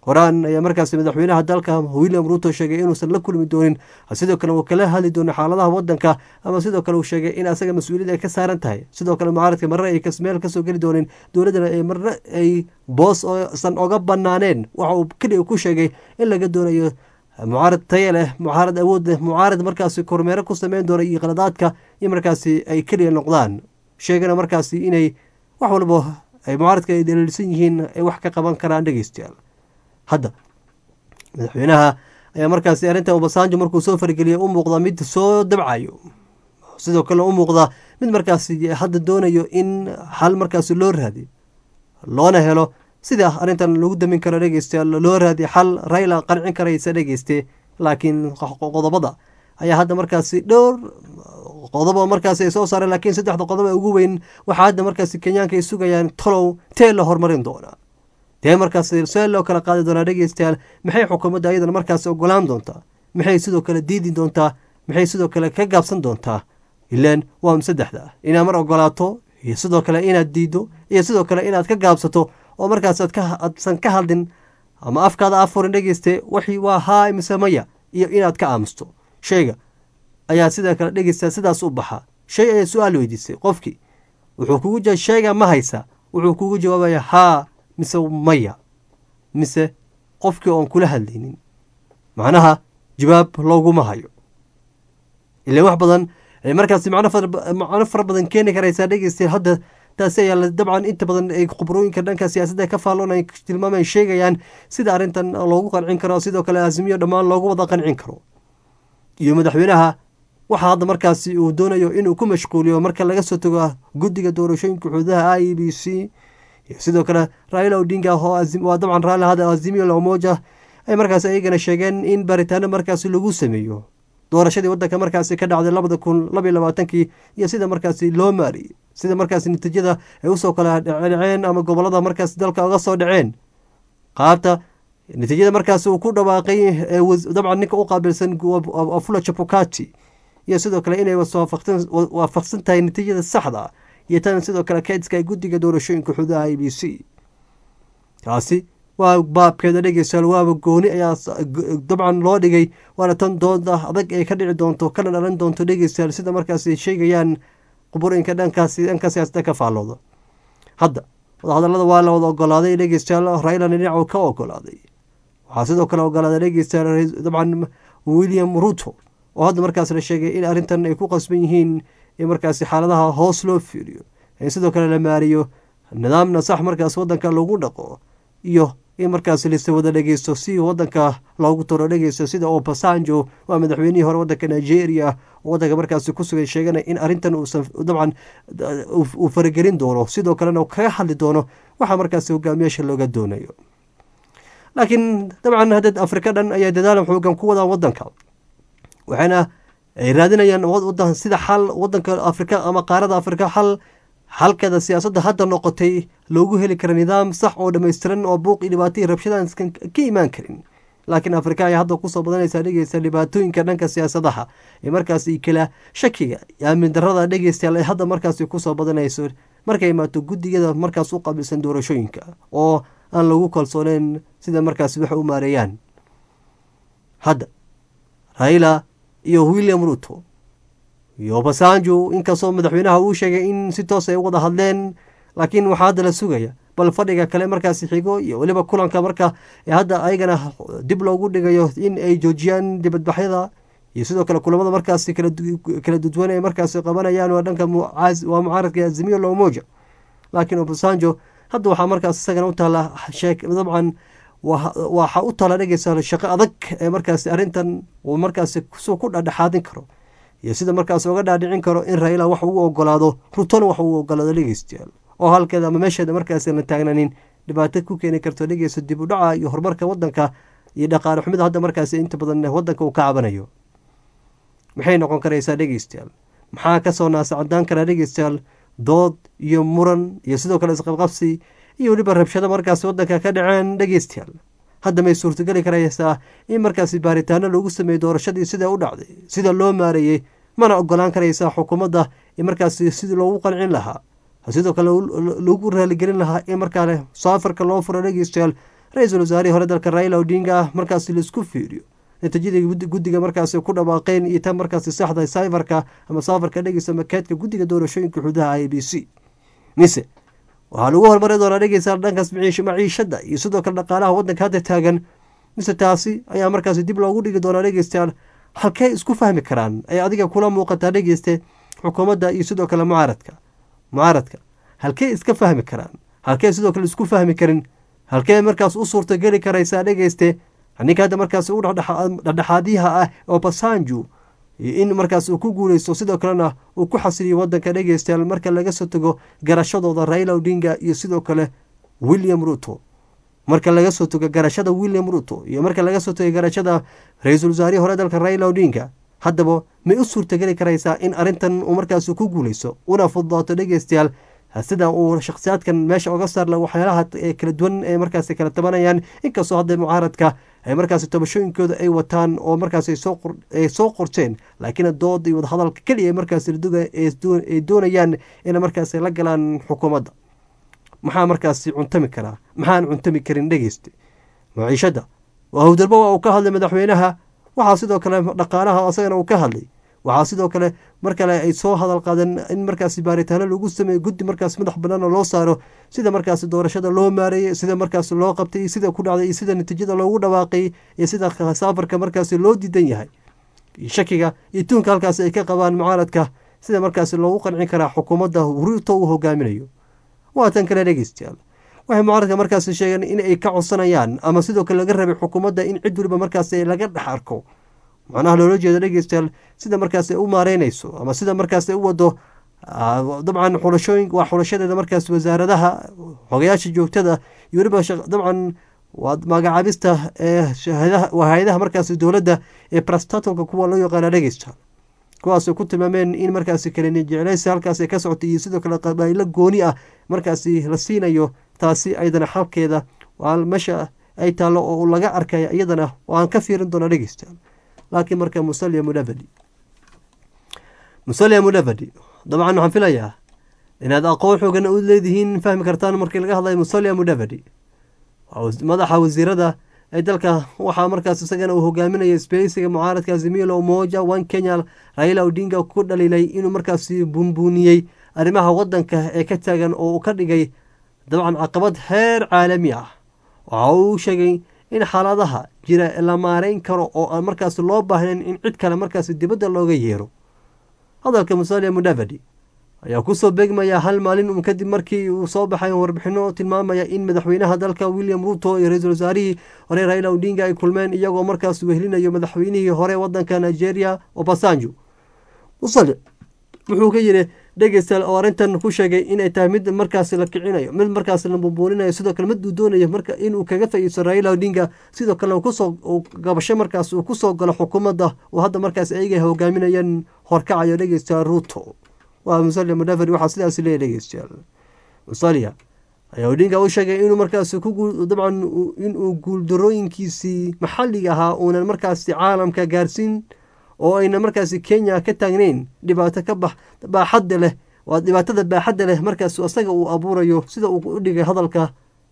horaan ayaa markaasi madaxweynaha dalka william ruto sheegay inuusan la kulmi doonin sidoo kale uu kala hadli doono xaaladaha wadanka ama sidoo kale uu sheegay in asaga mas-uuliyad ay ka saaran tahay sidoo kale mucaaradka marna ay meel kasoo geli doonin dowladdana ay marna ay boos oosan oga banaaneen waxa uu keliya ku sheegay in laga doonayo mucaarad taya leh mucaarad awood leh mucaarad markaasi kormeero ku sameyn doona iyo qaladaadka in markaasi ay keliya noqdaan sheegana markaasi inay wax walba ay mucaaradka ay daliilsan yihiin ay wax ka qaban karaan dhegeystayaal hadda madaxweynaha ayaa markaasi arrintan obasanjo markuu soo fargeliyay u muuqda mid soo dabcayo sidoo kale u muuqda mid markaasi hadda doonayo in xal markaasi loo raadiyo loona helo sida arrintan lagu damin karo dhegeystayaal loo raadiyo xal rayla qancin karaysa dhegeyste laakiin qodobada ayaa hadda markaasi dhowr qodobo markaasi ay soo saareen laakiin saddexda qodob ee ugu weyn waxaa hadda markaasi kenyaanka ay sugayaan tolow tee la horumarin doonaa dee markaasi see loo kala qaadi doonaa dhegeystayaal maxay xukuumadda ayadan markaasi ogolaan doontaa maxay sidoo kale diidi doontaa maxay sidoo kale ka gaabsan doontaa ilaan waa saddexda inaad mar ogolaato iyo sidoo kale inaad diiddo iyo sidoo kale inaad ka gaabsato oo markaas aadsan ka hadlin ama afkaada afurin dhegeyste waxii waa haa mise maya iyo inaad ka aamusto shayga ayaa sidoo kale dhegeysta sidaas u baxa shay ayaa su-aal weydiisay qofkii wuxuu kugu jira shayga ma haysa wuxuu kugu jawaabaya haa mise maya mise qofkii oon kula hadlaynin macnaha jawaab looguma hayo ilan wax badan markaasi macno fara badan keeni karaysaa dhegeysta hadda taasi ayaa dabcan inta badan ay khubrooyinka dhanka siyaasadda ka faalloonay tilmaamay sheegayaan sida arrintan loogu qancin karo sidoo kale azimiyo dhammaan loogu wada qancin karo iyo madaxweynaha waxaa hadda markaasi uu doonayo inuu ku mashquuliyo marka laga soo tago guddiga doorashooyinka xuduudaha i e b c iyo sidoo kale raila odinga waa dabcan raila hada azimiyo lamoja ay markaasi ayagana sheegeen in baaritaano markaasi lagu sameeyo doorashadii wadanka markaasi ka dhacday labada kun labaiy labaatankii iyo sida markaasi loo maariyey sida markaasi natiijada ay usoo kala dheceen ama gobolada markaasi dalka uga soo dhaceen qaabta natiijada markaasi uu ku dhawaaqay dabcan ninka u qaabilsan afula chapukati iyo sidoo kale inay waafaqsan tahay natiijada saxda iyo tan sidoo kale kaydska guddiga doorashooyinka xududaha i b c taasi waa baabkeeda dhegeystayaal waaba gooni ayaa dabcan loo dhigay waana tan dooda adag ay ka dhici doonto kana dhalan doonto dhegeystayaal sida markaasi sheegayaan quburooyinka dhankaasi dhanka siyaasadda ka faallooda hadda wadahadalada waa la wada ogolaaday dhegeystayaal raylana dhinacu ka ogolaaday waxaa sidoo kale ogolaaday dhegeystayaal dabcan william ruto oo hadda markaas la sheegay in arrintan ay ku qasban yihiin in markaasi xaaladaha hoos loo fiiriyo in sidoo kale la maariyo nidaamna sax markaas wadanka lagu dhaqo iyo in markaas lise wada dhegeysto si wadanka loogu toro dhegeysto sida obasanjo waa madaxweynihii hore wadanka nigeria oo wadanka markaasi ku sugay sheegana in arrintan uusan dabcan uu faragelin doono sidoo kalena uu kaga hadli doono waxaa markaasi hogaamiyaasha looga doonayo laakiin dabcan hadda afrika dhan ayaa dadaal xoogan ku wadaan wadanka waxayna ay raadinayaan wadan sida xal wadanka afrika ama qaarada afrika xal xalkeeda siyaasadda hadda noqotay loogu heli kara nidaam sax oo dhammaystiran oo buuq iyo dhibaato iyo rabshadaan ka imaan karin laakiin afrika ayaa hadda kusoo badanaysaa dhegeysta dhibaatooyinka dhanka siyaasadaha ee markaasi kala shakiga iyo aamin darada dhegeystayaal ay hadda markaasi kusoo badanayso markay imaato guddigada markaas u qaabilsan doorashooyinka oo aan lagu kalsooneyn sida markaasi wax u maareeyaan hadda raila iyo william ruto iyo basanjo inkastoo madaxweynaha uu sheegay in si toos ay u wada hadleen laakiin waxaa hadda la sugaya bal fadhiga kale markaasi xigo iyo weliba kulanka marka hadda ayagana dib loogu dhigayo in ay joojiyaan dibadbaxyada iyo sidoo kale kulamada markaasi kala dudwan ay markaasi qabanayaan waa dhanka waa mucaaradka azimiyo lomoja laakiin obasanjo hadda waxaa markaas isagana u taala dabcan waxa u taala dhegeysa shaqo adag ee markaasi arrintan uu markaasi suu ku dhadhexaadin karo iyo sida markaas oga dhaadhicin karo in raila wax uu ogolaado rutona wax uu ogolaado dhegeystayaal oo halkeeda ama meesheeda markaas la taagnanin dhibaato ku keeni karto dhegeysta dib u dhaca iyo horumarka wadanka iyo dhaqaale xumida hadda markaas inta badan wadanka uu ka cabanayo maxay noqon karaysaa dhegeystayaal maxaa kasoo naasacadaan karaa dhegeystayaal dood iyo muran iyo sidoo kale isqabqabsi iyo weliba rabshado markaas wadanka ka dhaceen dhegeystayaal hadda may suurtogeli karaysaa in markaasi baaritaano lagu sameeyo doorashadii sida u dhacday sida loo maareeyey mana ogolaan karaysaa xukuumadda in markaasi sidii loogu qancin lahaa sidoo kale lagu raaligelin lahaa in markaale saafarka loo furo dhegeystayaal ra-iisul wasaarihii hore dalka raila odinga markaasi laisku fiiriyo natiijadii guddiga markaasi ku dhawaaqeen iyo tan markaasi saxda sayfarka ama saafarka dhegeysa makeedka guddiga doorashooyinka xududaha i b c mise waxaa lagu horumari doonaa dhegeysa dhankaas maciishada iyo sidoo kale dhaqaalaha wadanka hadda taagan mise taasi ayaa markaasi dib loogu dhigi doonaa dhegeystayaal halkey isku fahmi karaan ay adiga kula muuqataa dhegeyste xukuumadda iyo sidoo kale mucaaradka mucaaradka halkey iska fahmi karaan halkey sidoo kale isku fahmi karin halkee markaas u suurtageli karaysaa dhegeyste ninka hadda markaas u dhexdhexaadyaha ah oo basanju in markaas uu ku guuleysto sidoo kalena uu ku xasiliyo wadanka dhegeystayaal marka laga soo tago garashadooda raila odinga iyo sidoo kale william ruto marka laga soo tago garashada william ruto iyo marka laga soo tago garashada ra-iisul wasaarihii hore dalka raila odinga haddaba may u suurtageli karaysaa in arrintan uu markaas ku guuleysto una fududaato dhegeystayaal sida uu shakhsiyaadkan meesha oga saarla waxyaalaha kala duwan ee markaas kala tabanayaan inkastoo hadda mucaaradka ay markaas tabashooyinkooda ay wataan oo markaas ay soo qorteen laakiin dooda iyo wadahadalka keliya markaas ay doonayaan inay markaas la galaan xukuumadda maxaa markaas cuntami karaa maxaan cuntami karin dhegeysta maciishada howdalbo waa uu ka hadlay madaxweynaha waxaa sidoo kale dhaqaalaha asagana uu ka hadlay waxaa sidoo kale mar kale ay soo hadal qaadeen in markaas baaritaano lagu sameeyo guddi markaas madax banaan oo loo saaro sida markaas doorashada loo maareeyey sida markaas loo qabtay sida ku dhacday iyo sida natiijada loogu dhawaaqay iyo sida saafarka markaas loo diidan yahay shakiga iyo tuunka halkaas ay ka qabaan mucaaradka sida markaas loogu qancin karaa xukuumadda ruto uu hogaaminayo waa tan kale dhegeystayaal waxay mucaaradka markaas sheegeen in ay ka codsanayaan ama sidoo kale laga rabay xukuumadda in cid waliba markaas laga dhex arko macnaha loola jeedo dhegeystayaal sida markaas ay u maareynayso ama sida markaas ay u wado dabcan xulashooyin waa xulashadeeda markaas wasaaradaha xogayaasha joogtada iyo weliba dabcan waa magacaabista ee hay-adaha markaas dowladda ee brastatolka kuwa loo yaqaana dhegeystayaal kuwaasay ku tilmaameen in markaasi kaleni jecleysi halkaas ay ka socotay iyo sidoo kale qabaaylo gooni ah markaasi la siinayo taasi aydana xalkeeda waa meesha ay taallo oo laga arkaya iyadana waan ka fiirin doonaa dhegeystayaal laakiin marka musalia mudavadi musalia mudavadi dabcan waxaan filayaa inaad aqoon xoogan u leedihiin fahmi kartaan markii laga hadlayo musalia mudavadi madaxa wasiirada ee dalka waxaa markaas isagana uu hogaaminaya sbeysiga mucaaradka azimilo moja one kenya raila odinga ku dhaliilay inuu markaasi bunbuuniyey arrimaha wadanka ee ka taagan oo uu ka dhigay dabcan caqabad heer caalami ah waxa uu sheegay in xaaladaha jira la maareyn karo oo aan markaas loo baahnayn in cid kale markaas dibadda looga yeero hadalka musalia mudavadi ayaa kusoo beegmaya hal maalin un kadib markii uu soo baxay warbixino tilmaamaya in madaxweynaha dalka william ruto iyo ra-iisul wasaarihii hore raila odinga ay kulmeen iyagoo markaas wehelinayo madaxweynihii hore wadanka nigeria obasanjo musali wuxuu ka yidhi dhegeystayaal oo arrintan ku sheegay inay tahay mid markaas la kicinayo mid markaas la bumbuuninayo sidoo kale mid uu doonayo marka inuu kaga faiiso raila odinga sidoo kale kusoo gabasho markaas uu kusoo galo xukuumadda oo hadda markaas ayaga hogaaminayaan horkacayo dhegeystayaal ruto waa musalia mudavadi waxaa sidaas leeyahy dhegeystayaal musalia ayaa odinga u sheegay inuu markaas dabcan inuu guuldarooyinkiisii maxalliga ahaa uunan markaasi caalamka gaarsiin oo ayna markaasi kenya ka taagnayn dhibaato ka bax baaxadda leh waa dhibaatada baaxadda leh markaas asaga uu abuurayo sida uu u dhigay hadalka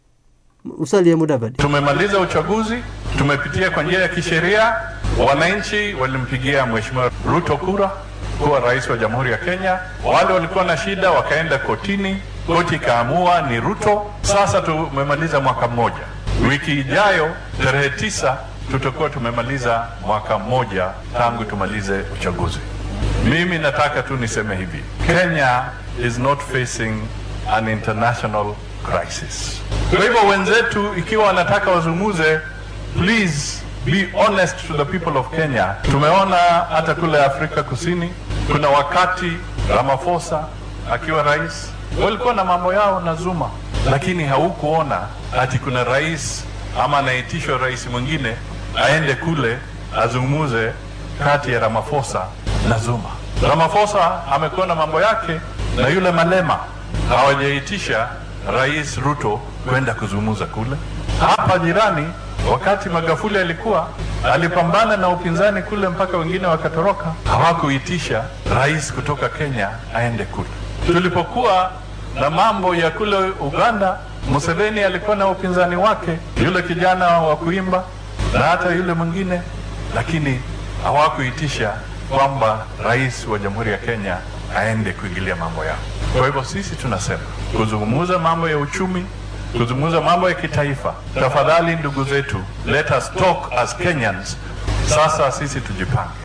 musalia mudavadi Tumemaliza uchaguzi, tumepitia kwa njia ya kisheria. Wananchi walimpigia Mheshimiwa Ruto kura kuwa rais wa Jamhuri ya Kenya. Wale walikuwa na shida wakaenda kotini, koti ikaamua ni Ruto. Sasa tumemaliza mwaka mmoja. Wiki ijayo tarehe tisa tutakuwa tumemaliza mwaka mmoja tangu tumalize uchaguzi. Mimi nataka tu niseme hivi, Kenya is not facing an international crisis. Kwa hivyo wenzetu, ikiwa wanataka wazungumze, please be honest to the people of Kenya. Tumeona hata kule Afrika Kusini, kuna wakati Ramaphosa akiwa rais walikuwa na mambo yao na Zuma, lakini haukuona ati kuna rais ama anaitishwa rais mwingine aende kule azungumuze kati ya Ramaphosa na Zuma. Ramaphosa amekuwa na mambo yake na yule Malema, hawajaitisha rais Ruto kwenda kuzungumza kule. Hapa jirani, wakati Magufuli alikuwa alipambana na upinzani kule mpaka wengine wakatoroka, hawakuitisha rais kutoka Kenya aende kule. Tulipokuwa na mambo ya kule Uganda, Museveni alikuwa na upinzani wake, yule kijana wa kuimba na hata yule mwingine, lakini hawakuitisha kwamba rais wa Jamhuri ya Kenya aende kuingilia mambo yao. Kwa hivyo sisi tunasema kuzungumza mambo ya uchumi, kuzungumza mambo ya kitaifa, tafadhali ndugu zetu, let us talk as Kenyans. Sasa sisi tujipange.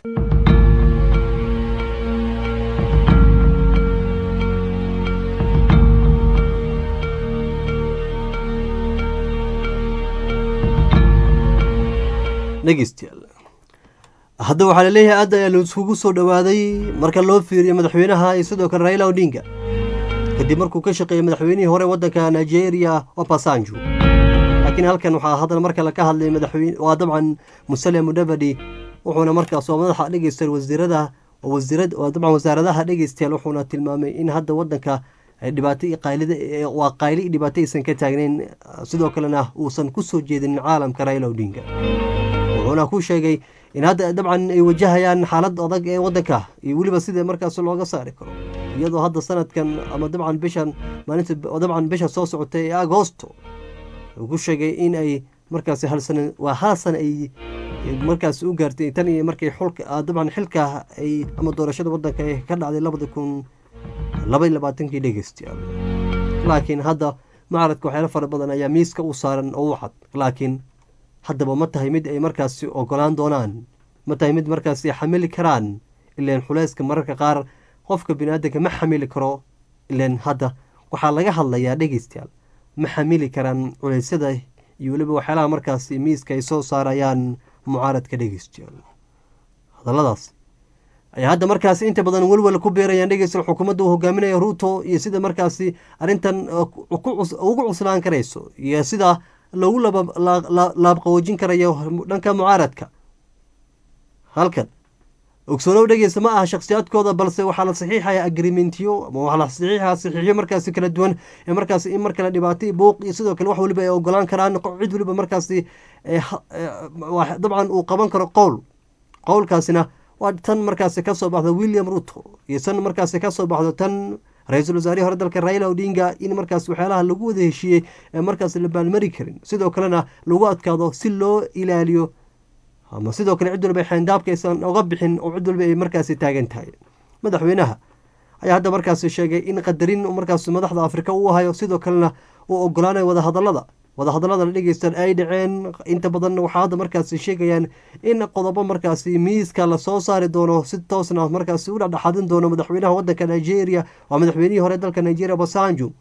dhegeystayaal hadda waxaa laleeyahay aad ayaa laiskugu soo dhowaaday marka loo fiiriyo madaxweynaha iyo sidoo kale raila odinga kadib markuu ka shaqeeyey madaxweynihii hore waddanka nigeria obasanjo laakiin halkan waxaa haddana mar kale ka hadlay madaxweyne waa dabcan musale mudavadi wuxuuna markaas oo madaxa dhegeystayaal wasiirada wasiirad waa dabcan wasaaradaha dhegeystayaal wuxuuna tilmaamay in hadda waddanka ay dhibaato iyo qaylida waa qayli iyo dhibaato aysan ka taagnayn sidoo kalena uusan ku soo jeedinin caalamka raila odinga wuxuuna ku sheegay in hadda dabcan ay wajahayaan xaalad adag ee waddanka iyo weliba sida markaas looga saari karo iyadoo hadda sanadkan ama dabcan bishan maalinta dabcan bisha soo socotay ee agoosto uu ku sheegay in ay markaasi hal sana waa hal sana ay markaas u gaartay tan iyo markay xulka dabcan xilka ay ama doorashada waddanka ay ka dhacday labada kun laba iyo labaatankii dhegeystayaal laakiin hadda mucaaradka waxyaalo fara badan ayaa miiska u saaran oo u cad laakiin haddaba ma tahay mid ay markaasi ogolaan doonaan ma tahay mid markaasi xamili karaan ileen xulayska mararka qaar qofka biniaadanka ma xamili karo ileen hadda waxaa laga hadlayaa dhegeystayaal ma xamili karaan culeysyada iyo weliba waxyaalaha markaasi miiska ay soo saarayaan mucaaradka dhegeystayaal hadalladaas ayaa hadda markaasi inta badan welwel ku beerayaan dhegeystayaal xukuumadda uu hogaaminaya ruuto iyo sida markaasi arrintan ugu cuslaan karayso iyo sida lagu laabqawoojin karayo dhanka mucaaradka halkan ogsoonow dhegeysta ma aha shakhsiyaadkooda balse waxaa la saxiixaya agrimentiyo ama waxaa la saxiixaya saxiixyo markaasi kala duwan ee markaasi in mar kale dhibaato buuq iyo sidoo kale wax waliba ay ogolaan karaan cid waliba markaasi dabcan uu qaban karo qowl qowlkaasina waa tan markaasi kasoo baxdo william ruto iyo tan markaasi kasoo baxdo tan ra-iisul wasaarihii hore dalka raila odinga in markaas waxyaalaha lagu wada heshiiyey ee markaas la baalmari karin sidoo kalena lagu adkaado si loo ilaaliyo ama sidoo kale cid walba xeendaabka aysan oga bixin oo cid walba ay markaasi taagan tahay madaxweynaha ayaa hadda markaasi sheegay in qadarin markaas madaxda afrika uu hayo sidoo kalena uu ogolaanayo wadahadalada wadahadallada la dhegeystan ay dhaceen inta badan waxaa hadda markaasi sheegayaan in qodobo markaasi miiska lasoo saari doono si toosna markaasi u dhexdhexaadin doono madaxweynaha wadanka nigeria waa madaxweynihii hore dalka nigeria basanjo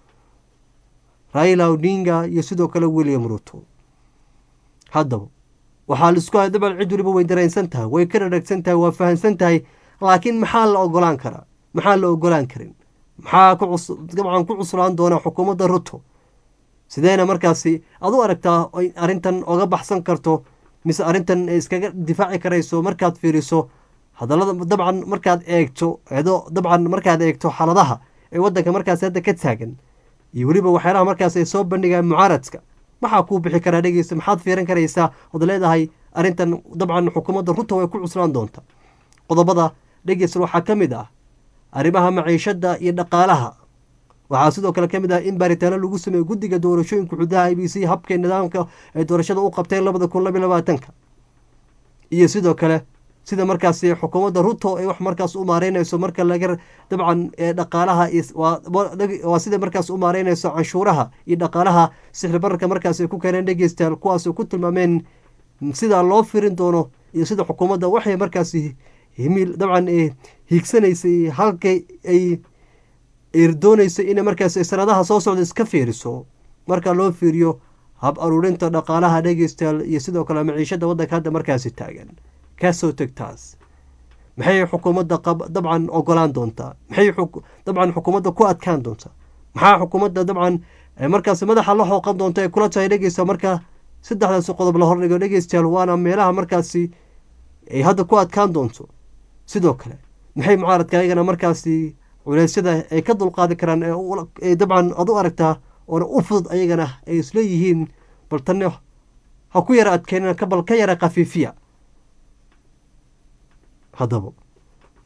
raila odinga iyo sidoo kale william ruto haddaba waxaa laisku hay dabcan cid waliba way dareensan tahay way ka dhadhagsan tahay waa fahamsan tahay laakiin maxaa la ogolaan karaa maxaa la ogolaan karin maxaa dabcan ku cuslaan doona xukuumadda ruto sideena markaasi ad u aragtaa arrintan oga baxsan karto mise arrintan iskaga difaaci karayso markaad fiiriso hadallada dabcan markaad eegto edo dabcan markaad eegto xaaladaha ee waddanka markaasi hadda ka taagan iyo weliba waxyaalaha markaas ay soo bandhigaan mucaaradka maxaa kuu bixi karaa dhegeysta maxaad fiiran karaysaa ood leedahay arrintan dabcan xukuumadda ruto way ku cuslaan doonta qodobada dhegeysta waxaa ka mid ah arrimaha maciishadda iyo dhaqaalaha waxaa sidoo kale ka mid ah in baaritaano lagu sameeyo guddiga doorashooyinka xududaha i b c habka nidaamka ay doorashada u qabteen labada kun labiy labaatanka iyo sidoo kale sida markaasi xukuumadda ruto ay wax markaas u maareynayso marka laga dabcan dhaqaalaha waa sida markaas u maareynayso canshuuraha iyo dhaqaalaha sixri bararka markaas ay ku keeneen dhegeystayaal kuwaas ku tilmaameen sida loo firin doono iyo sida xukuumadda waxay markaasi himiil dabcan hiigsanaysay halkay ay doonaysa inay markaas sanadaha soo socda iska fiiriso marka loo fiiriyo hab aruurinta dhaqaalaha dhegeystayaal iyo sidoo kale maciishada waddanka hadda markaasi taagan kasoo teg taas maxay xukuumadda dabcan ogolaan doontaa maxay dabcan xukuumadda ku adkaan doontaa maxaa xukuumadda dabcan markaas madaxa la xooqan doonta ay kula tahay dhegeysta marka saddexdaasi qodob la hordhigo dhegeystayaal waana meelaha markaasi ay hadda ku adkaan doonto sidoo kale maxay mucaaradka ayagana markaasi culeysyada ay ka dulqaadi karaan ee dabcan ad u aragtaa oona u fudud ayagana ay isleeyihiin bal tanne ha ku yara adkeenina bal ka yara khafiifiya haddaba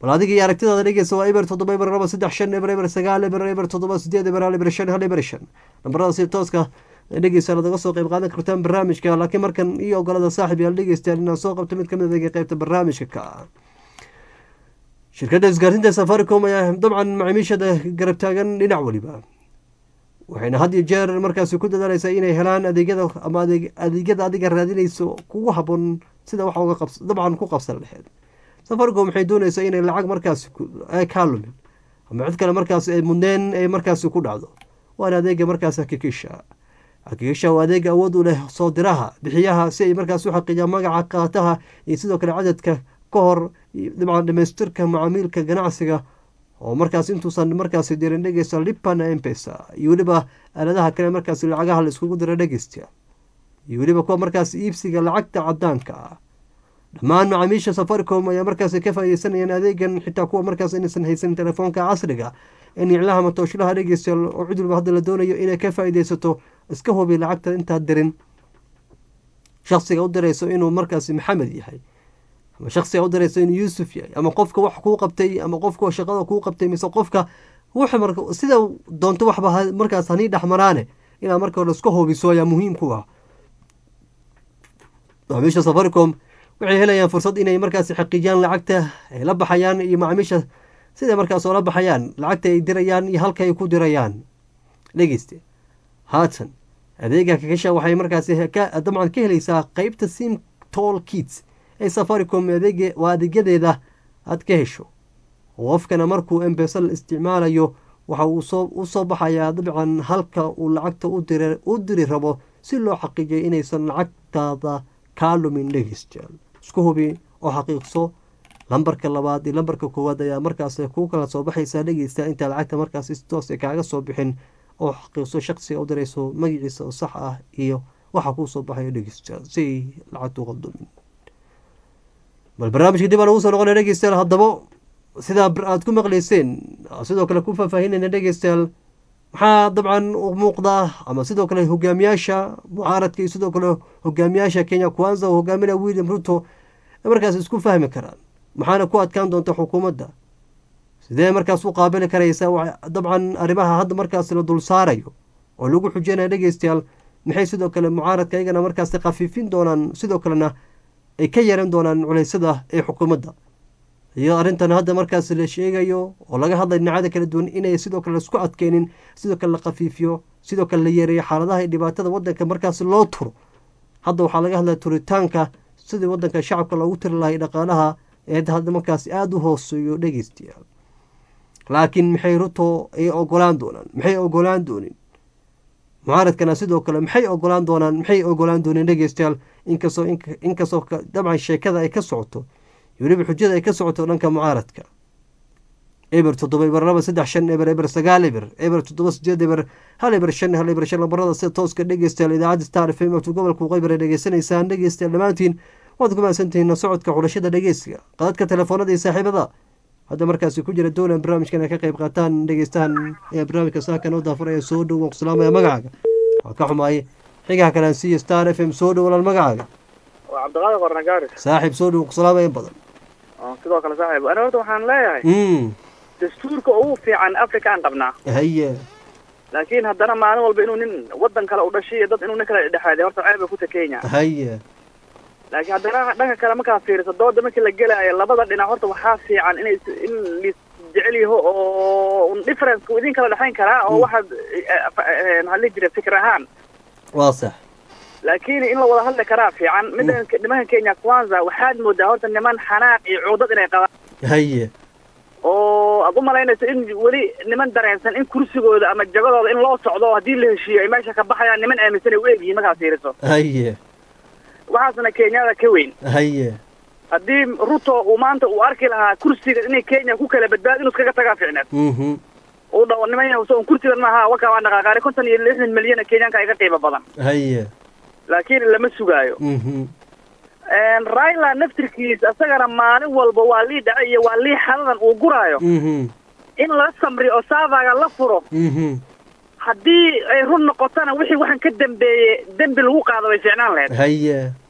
bal adiga iyo aragtidaada dhegeysa waa eber toddoba eber laba saddex shan eber eber sagaal eber eber toddoba sideed eber hal eber shan hal eber shan nambarada si tooska dhegeysa ladaga soo qayb qaadan kartaan barnaamijka laakiin markan iyo ogolada saaxib yaal dhegeystayaal inaan soo qabto mid kamid adeega qeybta barnaamijka ka ah shirkadda isgaarsiinta safaricom ayaa dabcan macaamiishada garab taagan dhinac weliba waxayna had iyo jeer markaasi ku dadaaleysaa inay helaan adeegyada ama adeegyada adiga raadinayso kugu haboon sida wax uga qabs dabcan ku qabsan laheyd safaricom waxay doonaysaa inay lacag markaasi kaa lumin ama cid kale markaas ay mudneen ay markaasi ku dhacdo waana adeega markaas hakikisha hakikisha waa adeega awood u leh soo diraha bixiyaha si ay markaas u xaqiijiyaan magaca qaataha iyo sidoo kale cadadka ka hor dabcan dhamaystirka macaamiilka ganacsiga oo markaas intuusan markaasi dirin dhegeysta lipana empesa iyo weliba aaladaha kale markaasi lacagaha la iskugu dira dhegeysta iyo weliba kuwa markaas iibsiga lacagta cadaanka ah dhammaan macaamiisha safaricom ayaa markaasi ka faaideysanayaan adeegan xitaa kuwa markaas inaysan haysan telefoonka casriga in iclaha matooshalaha dhegeystayaal oo cid walba hadda la doonayo inay ka faaideysato iska hubi lacagta intaad dirin shaksiga u dirayso inuu markaasi maxamed yahay ama shaksiga u dirayso inuu yuusuf yahay ama qofka wax kuu qabtay ama qofka shaqada kuu qabtay mise qofka sida doonto waxba markaas hanii dhexmaraane inaad marka hore iska hubiso ayaa muhiim ku ah macaamiisha safaricom waxay helayaan fursad inay markaasi xaqiijiyaan lacagta ay la baxayaan iyo macaamiisha siday markaas oola baxayaan lacagta ay dirayaan iyo halka ay ku dirayaan dhegeyste haatan adeega kakasha waxay markaasi dabcan ka helaysaa qeybta sim tol kits ee safaricom waa adeegyadeeda aad ka hesho qofkana markuu embesa la isticmaalayo waxa uu u soo baxayaa dabcan halka uu lacagta u diri rabo si loo xaqiijiyo inaysan lacagtaada kaa lumin dhegeystayaal isku hubi oo xaqiiqso lambarka labaad iyo lambarka koowaad ayaa markaas kuu kala soo baxaysaa dhegeysta intaa lacagta markaas si toos kaaga soo bixin oo xaqiiqso shaqsiga u dirayso magaciisa oo sax ah iyo waxa kuu soo baxayo dhegeystayaal si ay lacagta u qaldumin bal barnaamijka dib aan ugu soo noqona dhegeystayaal haddaba sidaa aad ku maqleyseen sidoo kale ku faahfaahinayna dhegeystayaal maxaa dabcan u muuqdaa ama sidoo kale hogaamiyaasha mucaaradka iyo sidoo kale hogaamiyaasha kenya kwanza oo hogaaminaya william ruto markaas isku fahmi karaan maxaana ku adkaan doonta xukuumadda sidee markaas u qaabili karaysaa dabcan arrimaha hadda markaas la dul saarayo oo lagu xujeynaya dhegeystayaal maxay sidoo kale mucaaradka iyagana markaas khafiifin doonaan sidoo kalena ay ka yaran doonaan culeysyada ee xukuumadda iyo arrintan hadda markaas la sheegayo oo laga hadlay dhinacada kala duwan inay sidoo kale laisku adkeynin sidoo kale la khafiifiyo sidoo kale la yeereeyo xaaladaha iyo dhibaatada wadanka markaas loo turo hadda waxaa laga hadlaya turitaanka sidii wadanka shacabka loogu tiri lahay dhaqaalaha ee hadda markaas aada u hooseeyo dhegeystayaal laakiin maxay ruto ay ogolaan doonaan maxay ogolaan doonin mucaaradkana sidoo kale maxay ogolaan doonaan maxay ogolaan dooneen dhegeystayaal inkastoo inkastoo dabcan sheekada ay ka socoto iyo weliba xujada ay ka socoto dhanka mucaaradka eber toddoba eber laba saddex shan eber eber sagaal eber eber toddoba sideed eber hal eber shan hal eber shan lambarada sida tooska dhegeystayaal idaacadda star f m tu gobolka waqooyi bare dhegeysanaysaan dhegeystayaal dhammaantiin waad ku mahadsantihiin socodka xulashada dhegeysiga qadadka telefoonada iyo saaxiibada hadda markaasi ku jira dowlan barnaamijkan ay ka qayb qaataan dhegeystahan ayaa barnaamijka saakan oo daafuraya soo dhow ku salaamaya magacaaga waa ka xumaay xigaha kalaan siiya star f m soo dhow walaal magacaaga waa cabdiqaadir qornagaari saaxiib soo dhow ku salaamaya in badan sidoo kale saaxiib ani horta waxaan leeyahay dastuurka ugu fiican africa aan qabnaa haye laakiin haddana maalin walba inuu nin wadan kale u dhashay iyo dad inuu nin kale dhexaaday horta ceeb bay ku ta kenya haye laakiin haddana dhanka kale markaa fiiriso dooda markii la gelaayo labada dhinac horta waxaa fiican inay in lis jecel yaho oo difference idin kala dhexayn karaa oo waxaad maxaa lihi jira fikir ahaan waa sax laakiin in la wada hadli karaa fiican midda nimanka kenya kwanza waxaad moodaa horta niman xanaaq iyo cuudad inay qabaan haye oo aad u malaynayso in weli niman dareensan in kursigooda ama jagadooda in loo socdo oo haddii la heshiiyo ay meesha ka baxayaan niman aaminsan ay u egyihiin markaad fiiriso haye waxaasna kenyada ka weyn haye haddii ruto uu maanta uu arki lahaa kursiga inay kenya ku kala badbaado inuu iskaga tagaa ficneed mhm uu dhawo niman yahusa un kursigan maaha waka waa dhaqaaqaari konton iyo lixdan milyan kenyaanka iga qiimo badan haye laakiin lama sugaayo mhm raila naftirkiisa isagana maalin walba waa lii dhace iyo waa lii xaladan uu guraayo mhm in la samri oo saavaga la furo mhm haddii ay run noqotona wixii waxaan ka dambeeyey dembi lagu qaado way fiicnaan lahayd haye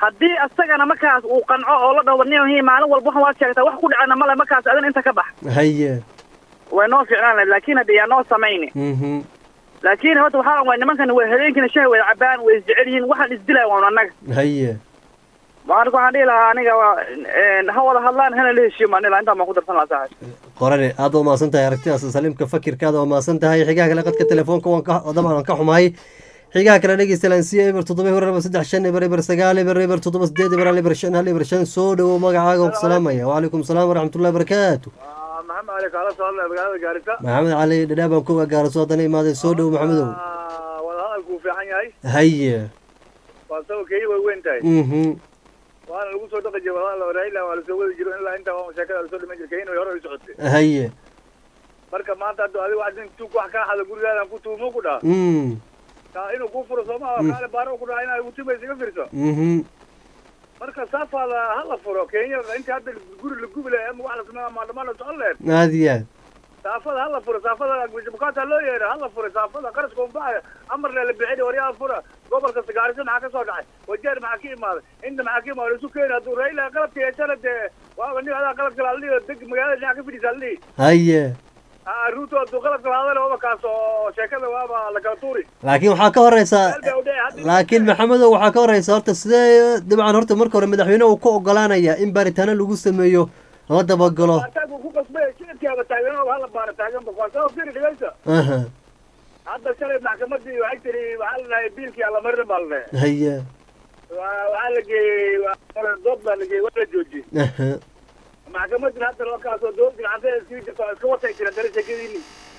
haddii asagana markaas uu qanco oo la dhaho nin maalin walba waxan waad sheegtaa wax ku dhacana male markaas adin inta ka bax haye way noo ficnaan lahayd laakiin hadda yaa noo samayni mhm laakiin horta waxaa waay nimankan way habeenkina shaha wada cabaan way isjecel yihiin waxaan isdilaya waan annaga haye marka waxaan dhihi lahaa aniga waa een, ha wada hadlaan hana la heshiiyo maan dhihi lahaa intaan baan ku darsan lahaa saaxiib qorane aad waa mahadsan tahay aragtidaas saliimka fakirkaada waa mahadsan tahay xigaha kale qadka telefoonka waan ka dabcan waan ka xumahay xigaha kale dhegeysta lansiya eber toddoba eber laba saddex shan eber eber sagaal eber eber toddoba sideed eber hal eber shan hal eber shan soo dhowow magacaaga waan ku salaamaya wacalaykum salaam waraxmatullahi barakaatu maxamed cali kaala socodle magaalada gaarisa maxamed cali dhadhaa baan ku gaaraso haddana imaaday soo dhowow maxamedow wada hadalku fiican yahay haye waa sabab keeyi way weyn tahay mhm waana lagu soo dhaqi jiray wada raila waa lasoo wadi jiro ilaa intaa waa sheekada lasoo dhiman jiray keyin way hore u socotay haye marka maanta hadda adiga wax nin tuug wax kaa xada gurigaadan ku tuumo ku dhaha mm kaa inuu kuu furo soo maha kaale baaro ku dhaha inaad ugu tumaysa iga firso mhm marka saafaada ha la furo kenya inta hadda guri la gubi lahay ama wax la sameeya maandhamaan la socon lahayd aad iyo aad saafada ha la furo saafada bukaata loo yeedha ha la furo saafada qaraska unbaxaya amarna la bixin waryaa fura gobolka sagaarisa maxaa ka soo dhacay wajeer maxaa ka imaaday inta maxaa ka imaaday isu keeni hadduu raila qalabka yeeshana dee waaba nin adaa qalabka laaldhihi deg magaalada dhinaca ka fidhiisa aldhihi haye ruuto hadduu qalabka laadana waaba kaas oo sheekada waaba la kala tuuri laakiin waxaa ka horeysa meel bay udheci hadda laakiin maxamedow waxaa ka horeysa horta sidee dabcan horta marka hore madaxweyne uu ku ogolaanaya in baaritaano lagu sameeyo la dabagalo ataaguu ku qasbay shicibkaaba taagan hala baara taaganba waa sabab firi dhigaysa aha hadda shalay maxkamadii waxay tiri waxaa la dhahay biilkii allamarin baa la dhahay haye Waa- waxaa la geeyey waa- dood baa la geeyey waa la joojiyey aha maxkamadina hadda loo kaasoo dowladda gacanta sii jirta oo iska watay jira dara sheekadiini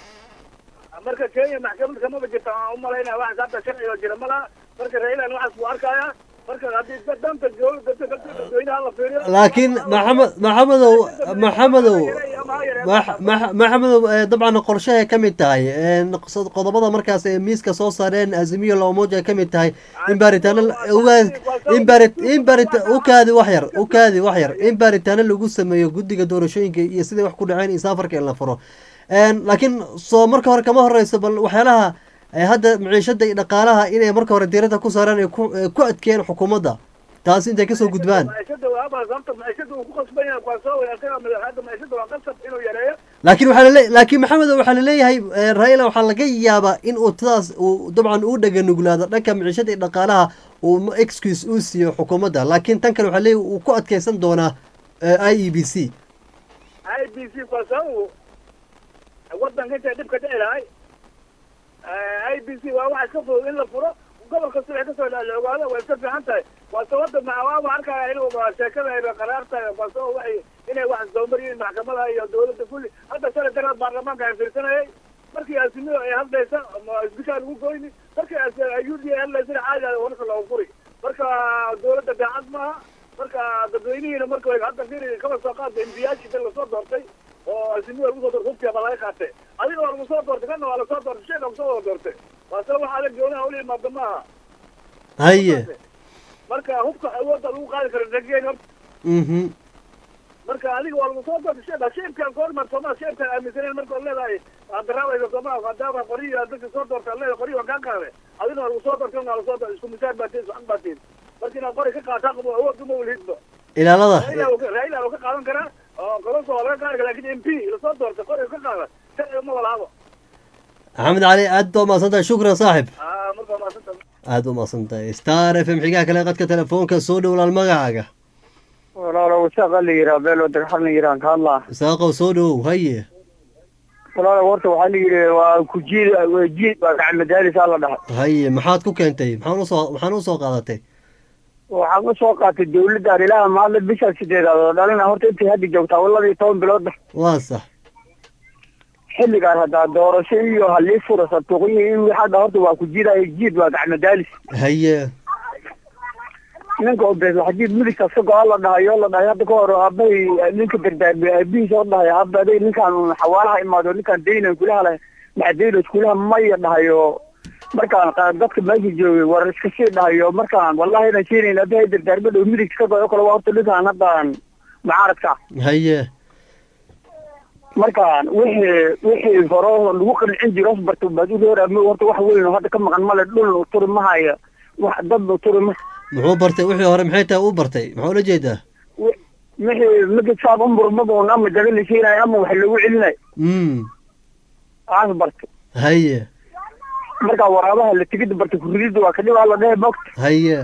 marka kenya maxkamad kamaba jirta aan umalaynaya waxaas hadda sharciga jira malaha marka railan waxaas buu arkaya marka haddii da- danta dowladda dadka dadweynaha la fiiriyo laakiin maxamed maxamedow maxamedow max- max- maxamedow eh, dabcan qorshahay ka mid tahay een, qos- qodobada markaas ee miiska soo saareen azimiyo loomoja ka mid tahay in baaritaano la- uga- in baari in baarita u kaadi wax yar u kaadi wax yar in baaritaano lagu sameeyo guddiga doorashooyinka iyo siday wax ku dhaceen iyo saafarka in la furo Een, laakiin soo marka hore kama horeyso bal waxyaalaha eh, hadda maciishada iyo dhaqaalaha inay marka hore diirada ku saaraan ay ku eh, ku adkeeyeen xukuumadda taasi intay kasoo gudbaan maciishada waaba sababta maciishada uu ku qasban yahay waa soo wanaagsan madaxda maciishada waa qasab inuu yareeyo laakiin waxaa lale laakiin maxamed waxaa laleeyahay eh, raila waxaa laga yaabaa in uu sidaas uu dabcan uu dhaganuglaado dhanka maciishada iyo dhaqaalaha uu ma- excuse uu siiyo xukuumadda laakiin tan kale waxaa leeyahay uu ku adkeysan doonaa eh, i e b c i b c kwa sababu wadanka intay dhibka dhici lahay i b c waa waxa iska fudud in la furo gobol kasta waxay kasoo dha la ogaado way iska fiican tahay waa sababta macawaaba arkaya inuu sheekada ay qaraar tahay waa sabab waxay inay wax soomaryiin maxkamada iyo dowladda kulli hadda shalay daraad baarlamaanka ay fiirsanayay markii asimiyo ay hadlaysa ma isbishaa lagu goyni markii u d a hadlaysana caadi ah warka loogu furi marka dowladda daacad maaha marka dadweynihiina marka way hadda firi kaba soo qaadda imbiyaashii dan lasoo doortay oo asimiyo lagu soo doortay hubkiya baa laga qaatay adiga waa lagu soo doortay kana waa lasoo doortay sheeka lagu soo wada doortay waa sabab wax adag goonaha ula imaada maaha haye marka hubka awoodda lagu qaadi karo rageen horta mhm marka adiga waa lagu soo doortay sheeba sheebkan koormar soomaa sheebkan aaminsaneen marka leedahay aad daraabaysa soomaa maadaama qoriyo aad dadka soo doortay leedahay qoriyo waan kaa qaaday adigna waa lagu soo doortay waa lasoo doortay isku misaal baa tihin socon baa tihin marka inaad qori ka qaataa qabo awood uma walhidba ilaalada raila uu ka qaadan karaa oo golosa waa laga qaadi karaa lakin m p lasoo doortay qori ka qaada sharci uma walaabo maxamed cali aad baa umahadsan tahay shukran saaxib ah marka maasanta aad u mahadsan tahay star f m xigaha kale qadka telefoonka soo dhowlaal magacaaga walaalo wasaaqa la yiraa beelo dagxan la yiraan ka hadlaa isaaqow soo dhowow haye walaalo horta waxaa la yidhi waa ku jiid waa jiid baa gacan madaalisaa la dhahay haye maxaad ku keentay maxaan usoo maxaan usoo qaadatay waxaan usoo qaatay dawladda arilaha maadla bisha sideedaad oo dhalina horta intay hadda joogtaa walaba iyo toban biloodba waa sax xilligaan haddaa doorasho iyo halii fura santuuqyo iyo wixii hadda horta waa ku jiidaya jiid waa gacan madaalis haye ninka obees waxa jiid midigta iska go-aan la dhahay oo la dhahay hadda ka hor aabahay ninka dardaarmay aabihiis oo dhahay hadda aday ninkaan xawaalaha imaado ninkaan daynan kulaha leh maxadaynos kulaha maya dhahay oo markaan qa- dadka meesha joogay war iska sii dhahay oo markaan wallahi inaan keenayn abahay dardaarma dhow midig iska go-o kale waa horta ninkaan haddaan mucaaradka haye markaan wixii wixii hore lagu qancin jiro barta baad u dheeraama horta wax weyn oo hadda ka maqan male dhul turi ma haya wax dad turi ma muxuu bartay wixii hore maxay tahay uu bartay maxaa ula jeedaa wixii mid saab u murmadoon ama daga la siinayo ama wax lagu celinayo mm waxaas bartay haye marka waraabaha la tigida bartay kuridida waa kadhibaa la dhehe bogta haye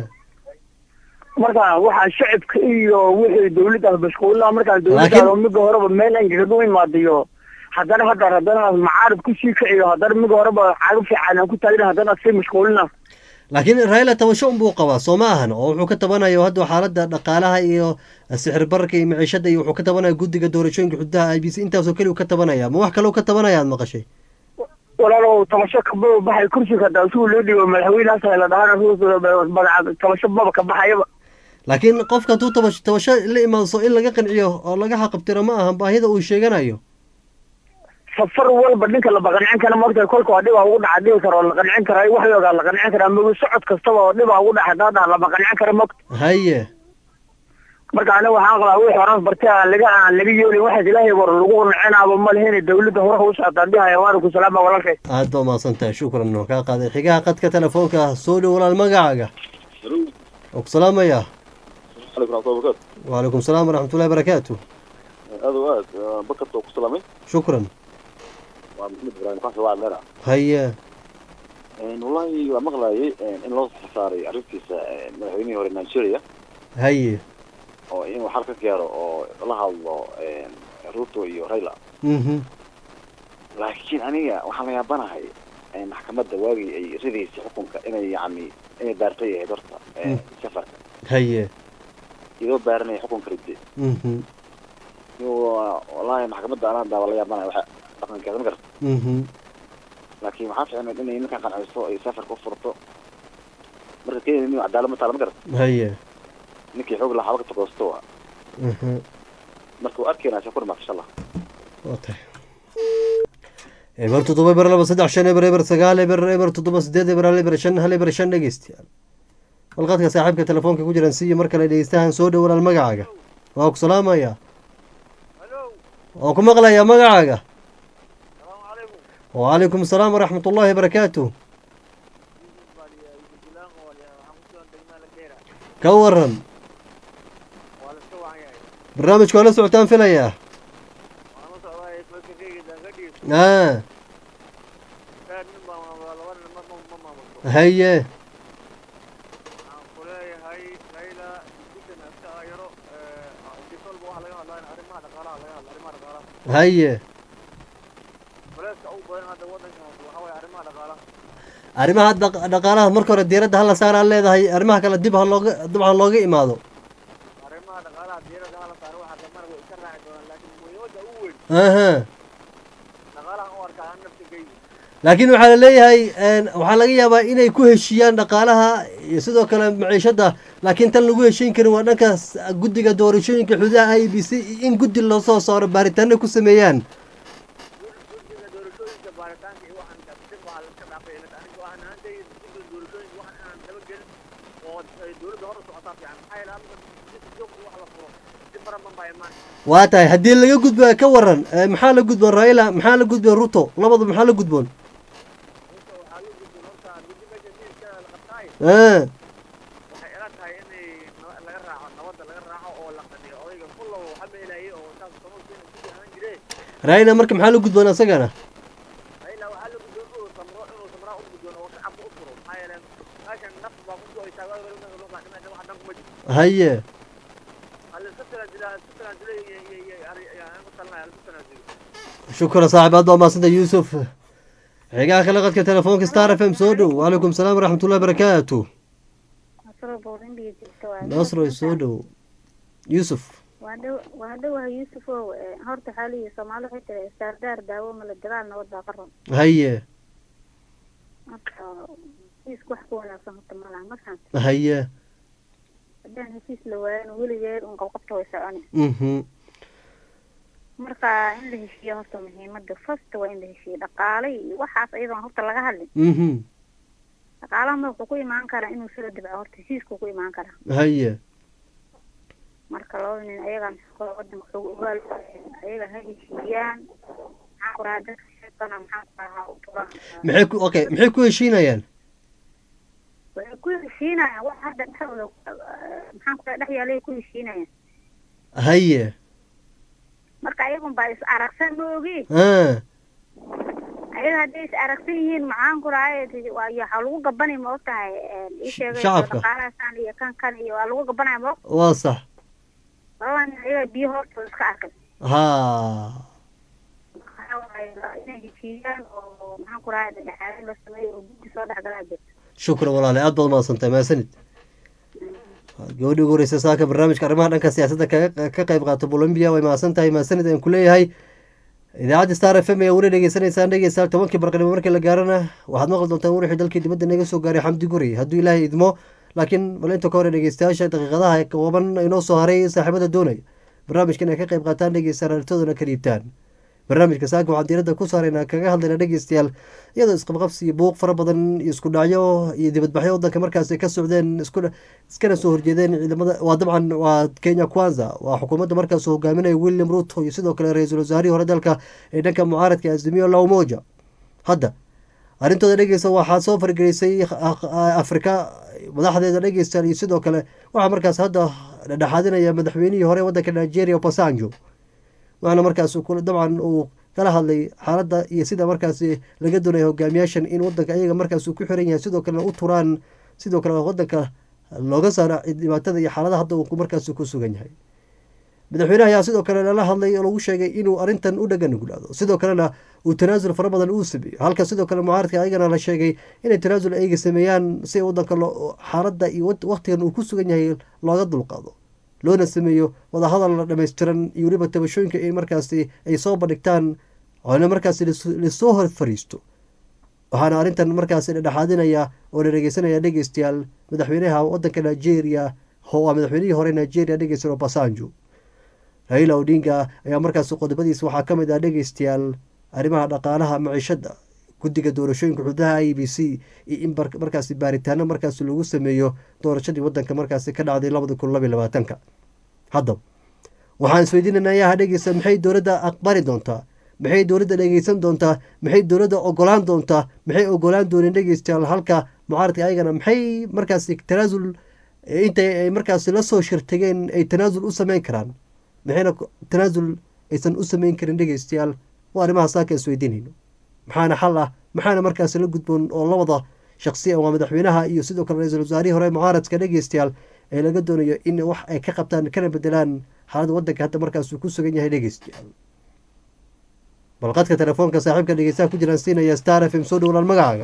marka waxaa shacibka iyo wixii dawladda mashquulina markaan dawladda Laakiin- miga horeba meel angagadu imaadayo haddana hadda haddana macaarib kusii kaciyo haddana miga horeba caaga fiican aan ku taagna haddana sii mashquulina laakiin raila tabasho unbuu qabaa soo ma ahan oo wuxuu ka tabanayo hadda xaaladda dhaqaalaha iyo sixir bararka iyo maciishada iyo wuxuu ka tabanaya guddiga doorashooyinka xududaha i b c intaasoo keli uu ka tabanaya ma wax kale uu ka tabanaya aad maqashay walaalow tabasho kaba baxay kursiga hadaa isugu loo dhigo madaxweynahaas la dhahana magaca tabasho baba ka baxayaba laakiin qofka hadduu tabasho tabasho la imaadso in laga qanciyo oo laga xaqabtiro ma ahan baahida uu sheeganayo safar walba ninka la baqancin kara maogtahay kolka waa dhibaa ugu dhaca dhihi karo oo la qancin karaa wax yoogaa la qancin karaa mogi socod kastaba oo dhibaa ugu dhaca hadaa dhaha la baqancin kara mogta haye marka aniga waxaan qabaa wixii horan bartay aan laga aan laga yeelin waxaas ilaahay war lagu qanacinaaba ma lehine dawladda horaha u socotaan dhihaya waalikum salaam baa walaalkay aad baa mahadsan tahay shukran oo kaa qaaday xigaha qadka telefoonka soo dhow walaal magacaaga oo ku salaamaya عليكم ورحمة الله وبركاته وعليكم السلام ورحمة الله وبركاته هذا واد بكرت وكسلامي شكرا ومحمد إبراهيم قاسي واحد لنا هيا إن والله مغلاي إن لو صاري عرفتي مدحويني هوري نيجيريا هيا oo inuu xal ka gaaro oo la hadlo ruto iyo rayla mhm laakiin aniga waxaan la yaabanahay maxkamadda waagii ay ridaysay xukunka inay yacni inay baartay ahayd horta safarka هيا iyadoo baaranaya xukunka ridde mhm wallahi maxkamadda anaa daa la yaabanahay waxa dhaqankeeda ma garta mhm laakiin waxaa fiicnayd inay ninkan qanciso ay safarka u furto marka kenya nin cadaalad ma taala ma garata هيا ninkii xoog lahaa xabaka tagoosto waa mhm marka uu arkeenaa shakur maad insha allah واضح eber toddoba eber laba saddex shan eber eber sagaal eber eber toddoba sideed eber hal eber shan hal eber shan dhegeystayaal walqadka saaxiibka telefoonka ku jiran siiyo mar kale dhegeystahan soo dhow walaal magacaaga waa ku salaamaya oo ku maqlaya magacaaga وعليكم السلام ورحمة الله وبركاته ka waran barnaamijka waa la socotaan filayaa a haye haye arrimaha dhaq- dhaqaalaha marka hore diiradda hala saaraan leedahay arrimaha kale dib ha looga dib ha looga imaado aha laakiin waxaa la leeyahay een, waxaa laga yaabaa inay ku heshiiyaan dhaqaalaha iyo sidoo kale maciishada laakiin tan lagu heshiin karin waa dhankaas guddiga doorashooyinka xududaha i b c in guddi loo soo saaro baaritaano ku sameeyaan waa tahay haddii laga gudba ka waran eh, maxaa la gudboon raila maxaa la gudboon ruto labadu maxaa la gudboon Ah, raila marka maxaa la gudboon asagana haye shukran saaxib aad baa mahadsanta yuusuf xigaha kale qadka telefoonka star f m soo dhow waalaikum salaam waraxmat ullahi barakaatu nasro soo dhow yuusuf waa dhow waa dhowaha yuusuf ow eh, horta xaalihi soomaali waxay tiri saardaar daawo mala dagaal nabad baa qaran haye marka heshiiska wax ku wanaagsan horta malaha markaan haye haddaan heshiis la waayan weligeed un qabqabta way soconi mhm marka in la heshiiyo horta muhiimada first waa in la heshiiyo dhaqaale iyo waxaas iyadoon horta laga hadlin mhm dhaqaalaha ma wuxuu ku imaan karaa inuu soo dibco horta heshiisku ku imaan karaa haye marka labada nin ayagaa maxaa wadanka xoog ogaal ayaga ha heshiiyaan maxaa ku rahaa dadka sheekana maxaa ku rahaa u turan maxay ku okay maxay ku heshiinayaan waxay ku heshiinayaan wax hadda dhexdooda maxaan ku dhex yaalay ku heshiinayaan haye marka ayagun baa is aragsan ma ogi ah ayaga hadday is aragsan yihiin maxaan ku rahay waxaa lagu gabanay ma og tahay ii sheegay Shacabka. dhaqaalahaasaan iyo kan kan iyo waa lagu gabanaya ma og waa sax labadan nin ayaga biyo hortooda iska arkay ha waxaa waaye inay heshiiyaan oo maxaan ku rahay dhexdhexaadin la sameeyo oo guddi soo dhexgalaa jirta shukran walaale aad baad mahadsantahay mahadsanid gabadhii ugu horeysa saaka barnaamijka arrimaha dhanka siyaasadda kaga ka qayb qaato colombia way mahadsan tahay mahadsanid ayaan ku leeyahay idaacadda star f m ayaa weli dhegeysanaysaan dhegeystayaal tobankii barqanimo markii la gaarana waxaad maqli doontaan wixii dalkii dibadda naga soo gaaray xamdi guri hadduu ilaahay idmo laakiin bal inta ka hore dhegeystayaasha daqiiqadaha kooban inoo soo haray saaxiibada doonaya barnaamijkan ay ka qayb qaataan dhegeystayaal aragtoodana ka dhiibtaan barnaamijka saaka waxaan diiradda ku saaraynaa kaga hadlaynaa dhegeystayaal iyadoo isqabqabsi iyo buuq fara badan iyo isku dhacyo iyo dibadbaxyo wadanka markaas ay ka socdeen isku iskana soo horjeedeen ciidamada waa dabcan waa kenya kwanza waa xukuumadda markaas uu hogaaminaya william ruto iyo sidoo kale ra-iisul wasaarihii hore dalka ee dhanka mucaaradka azimio la umoja hadda arrintooda dhegeysta waxaa soo fargelisay afrika madaxdeeda dhegeystayaal iyo sidoo kale waxaa markaas hadda dhexaadinaya madaxweynihii hore wadanka nigeria obasanjo waxaana markaas dabcan uu kala hadlay xaaladda iyo sida markaas laga doonaya hogaamiyaashan in wadanka ayaga markaas uu ku xiran yahay sidoo kalena u turaan sidoo kale wadanka looga saaro dhibaatada iyo xaaladaha hadda uu markaas ku sugan yahay madaxweynaha ayaa sidoo kale lala hadlay oo lagu sheegay inuu arrintan u dhagan nuglaado sidoo kalena uu tanaasul fara badan uu sameeyo halka sidoo kale mucaaradka ayagana la sheegay inay tanaasul ayga sameeyaan si wadanka xaaladda iyo waqtigan uu ku sugan yahay looga dulqaado loona sameeyo wadahadal la dhammaystiran iyo weliba tabashooyinka in markaasi ay soo bandhigtaan oona markaasi lasoo hor fariisto waxaana arrintan markaasi dhexaadinaya oo la dhegeysanaya dhegeystayaal madaxweynaha wadanka nigeria waa madaxweynihii hore nigeria dhegeystayaal obasanjo raila odinga ayaa markaasi qodobadiisa waxaa ka mid ah dhegeystayaal arrimaha dhaqaalaha maciishadda guddiga doorashooyinka xududaha i b c iyo in markaasi baaritaano markaasi lagu sameeyo doorashadii wadanka markaasi ka dhacday labada kun labiy labaatanka haddaba waxaan isweydiinana ayaha dhegeysta maxay dowladda aqbali doontaa maxay dowladda dhegeysan doontaa maxay dowladda ogolaan doontaa maxay ogolaan dooneen dhegeystayaal halka mucaaradka ayagana maxay markaasi tanaasul intay ay markaasi lasoo shirtageen ay tanaasul u sameyn karaan maxayna tanaasul aysan u sameyn karin dhegeystayaal waa arrimaha saaka isweydiinayno maxaana xal ah maxaana markaasi la gudboon oo labada shaqsi waa madaxweynaha iyo sidoo kale ra-iisul wasaarihii hore mucaaradka dhegeystayaal ee laga doonayo in wax ay ka qabtaan kana bedelaan xaaladda wadanka hadda markaasuu ku sugan yahay dhegeystayaal balqadka telefoonka saaxiibka dhegeystaha ku jiraan siinaya star f m soo dhowlaan magacaaga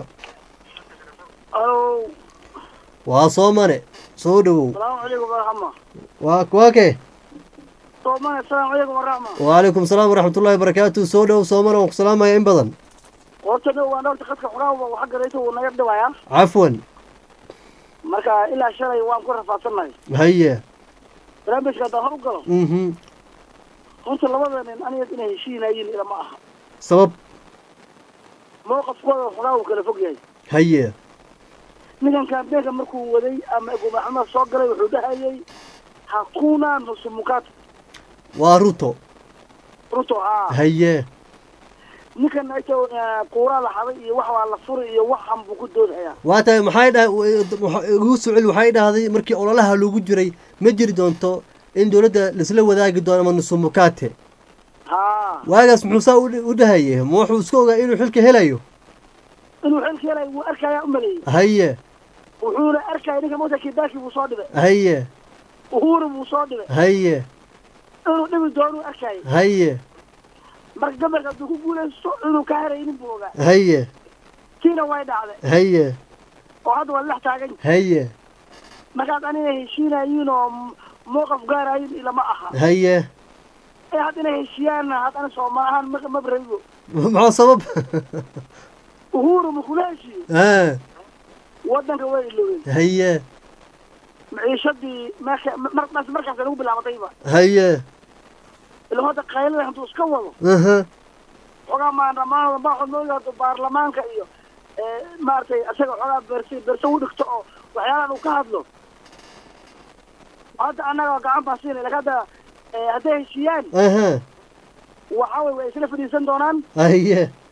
alo waa soomane soo dhowow salaamu calaykum waraxma waa waa kee soomane salaamu calaykum waraxma waalaikum salaam waraxmatullahi wabarakaatu soo dhow soomane waan ku salaamaya in badan horta dhow waan horta khadka xogaa waxa garaysa wuu naga dhibayaa cafwan marka ilaa shalay waan ku rafaadsannahay haye barnaamijka haddaan hor u galo mhm horta labada nin aniga inay heshiinayiin ilama aha sabab mowqafkooda xogaa uu kala fog yahay haye ninkan kaambeenka markuu waday ama gumaxamada soo galay wuxuu dhahayay hakuna nusumukata waa ruto ruto haa haye ninkan ita kuuraa la xaday iyo wax waa la furi iyo waxan buu ku doodhayaa waa tahay maxay dha igu socel waxay dhahday markii ololaha lagu jiray ma jiri doonto in dowladda laisla wadaagi doono ama nusumukate haa waagaas muxuu saa u dhahaye ma wuxuu iska ogaa inuu xilka helayo inuu xilka helay wuu arkayaa u maleeyey haye wuxuuna arkaya ninka mota kibaki buu soo dhibay haye uhuru buu soo dhibay haye inuu dhibi doonuu arkayay haye marka gabalka hadduu ku guulaysto inuu ka heraynin buu ogaa haye tiina way dhacday haye oo hadda waa lex taagan haye markaad aniga heshiinayiin oo mowqaf gaarayin ilama aha haye ee had inay heshiiyaanna haddana soomaal ahaan ma ma barayo maxaa sabab uhuru ma kula heshiiyo a waddanka way iloween haye maciishadii marka markaas markaas lagu bilaabatayba haye ila hadda qaylada hadduu iska wado aha xogaa maandhamaan baaxod loo yaado baarlamaanka iyo maaragtay isaga xogaa berse berse u dhigto oo waxyaalahan uu ka hadlo hadda annaga gacan baan siinay lakin hadda hadday heshiiyaan aha waxa wey way isla fadhiisan doonaan haye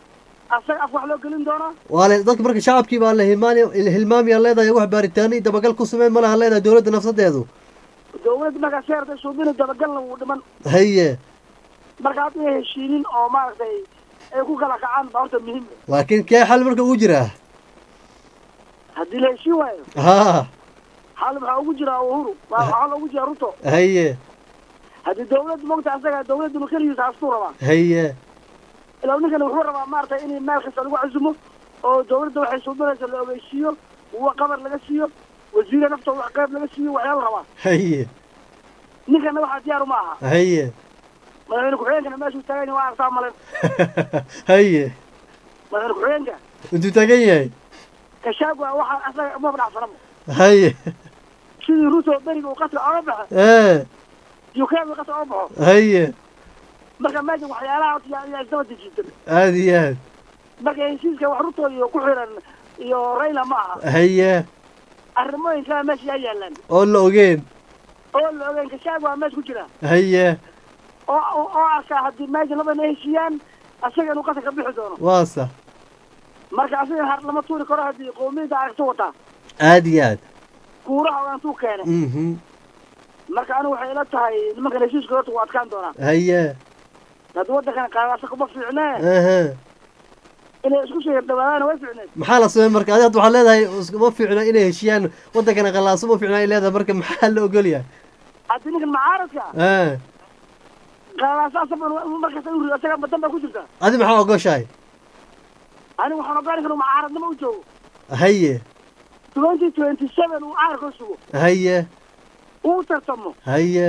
asaga af wax loo gelin doonaa waa le dadka marka shacabkii baa la hilmaani hilmaamiyaa leedahay wax baaritaano iyo dabagal ku sameyn ma laha leedahay dowladda nafsadeedu dawladda markaa sheerta suubina dabagalna wuu dhiman haye marka hadda inay heshiinin oo maaragtay ay ku kala kacaan baa horta muhiim laakiin kee xal marka ugu jiraa haddii la heshiin waayo ha xal maxaa ugu jiraa uhuru waa xal ugu jira ruto haye haddii dawladda mogta asaga dawladdu keligiisa hastuu rabaa haye ilaa ninkan wuxuu rabaa maaragtay in meel kasta lagu casumo oo dawladda waxay suubinaysa la ogeysiiyo wa qabar laga siiyo wasiire naftooda wax qayb laga siiyo waxyaala rabaa haye ninkana waxaa diyaaru ma aha haye madaxweyne ku-xigeenkana meeshuu taagan yahay waa artaa malen haye madaxweyne ku-xigeenka intuu taagan yahay kashaagwa waxaa asaga uma fadhacsanamo haye sidii ruto beriga uu qaska oga baxo ee ukraine uu qaska oga baxo haye marka meesha waxyaalaha horta yaa- yaa isdaba dejiisan aada iyo aad marka heshiiska wax ruto iyo ku xiran iyo rayla ma aha haye arrimooyin kale meesha yaa yaalaan oo la ogeen oo la ogeyn kashaagwa meesha ku jira haye oo oo oo arkaa haddii meesha labana heshiiyaan asaga inuu qaska ka bixi doono waa sax marka asaga har lama tuuri karo haddii qowmiyadda aragto wataa aada iyo aad kuuraha oo intuu keenay mhm marka anigu waxay ila tahay nimankan heshiiska horta waa adkaan doonaa haye haddii waddankan qaadaasa kuma fiicnee aha inay isku soo yardhawaadaana way fiicneed maxaa la sameyn marka adi hadda waxaad leedahay iskuma fiicna inay heshiyaan waddankana qalaaso ma fiicna ay leedahay marka maxaa la ogolyahay haddii ninkan macaaradka a qaadaasa asaba markasta inu rido asaga badan baa ku jirta adi maxaa ogoshahay anigu waxaan ogaani kara macaaradnimo u joogo haye twenty twenty seven uu caarka sugo haye uu tartamo haye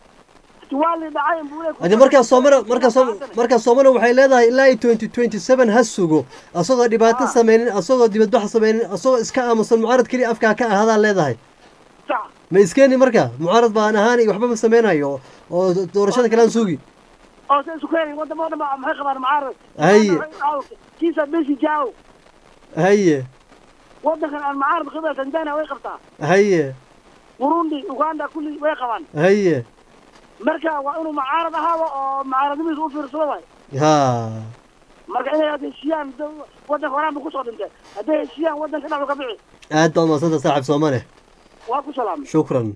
waa li dhacay buu leeyahay hadi markaa soomana markaa soo markaa soomana waxay leedahay ilaa iyo twenty twenty seven ha sugo asagoo dhibaato sameynin asagoo dibadbax sameynin asagoo iska aamusan mucaarad keliya afkaa ka ahadaa leedahay sax ma iskeeni marka mucaarad baan ahaan iyo waxba ma sameynayo oo doorashada kalean sugi oo sa isu keenay wadamo dhan ba maxay qabaan macaarad Haye. kiisa besi jaaw haye waddankan aan macaarad qibla tanzania way qabtaa haye burundi uganda kulli way qabaan haye marka waa inuu macaarad ahaado oo macaaradnimadiisa u fiirsado waay ha marka inay had heshiiyaan da- waddanka horaan bu kusoo dhintay hadday heshiiyaan waddanka dhexdu ka bixi aad baad mahadsanta saaxib soomane waa ku salaamay shukran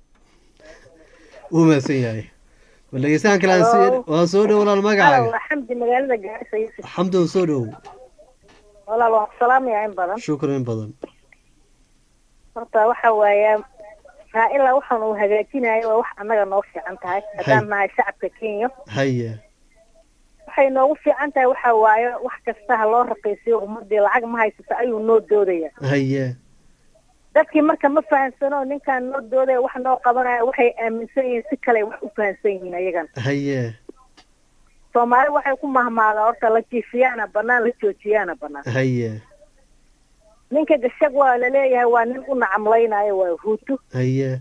wuu mahadsan yahay bal dhegeystahan kale aan sii waa soo dhow walaal magacaaga xamdi magaalada gaarisa yusuf xamdow soo dhow walaal waan ku salaamayaa in badan shukran in badan horta waxa waaye raa'ila waxaan uu hagaajinayo waa wax annaga noo fiican tahay haddaan Hay. nahay shacabka kenya haye waxay noogu fiican tahay waxa waaye wax kasta ha loo raqiisiyo ummadii lacag ma haysato ayuu noo doodaya haye dadkii marka ma fahansano ninkaan noo doodaya wax noo qabanaya waxay aaminsan yihiin si kale wax u fahansan yihiin ayagan haye soomaali waxay ku mahmaadaa horta la jiifiyaana banaan la joojiyaana banaan haye ninka gashag waa laleeyahay waa nin u nacamlaynayo waa huutu haye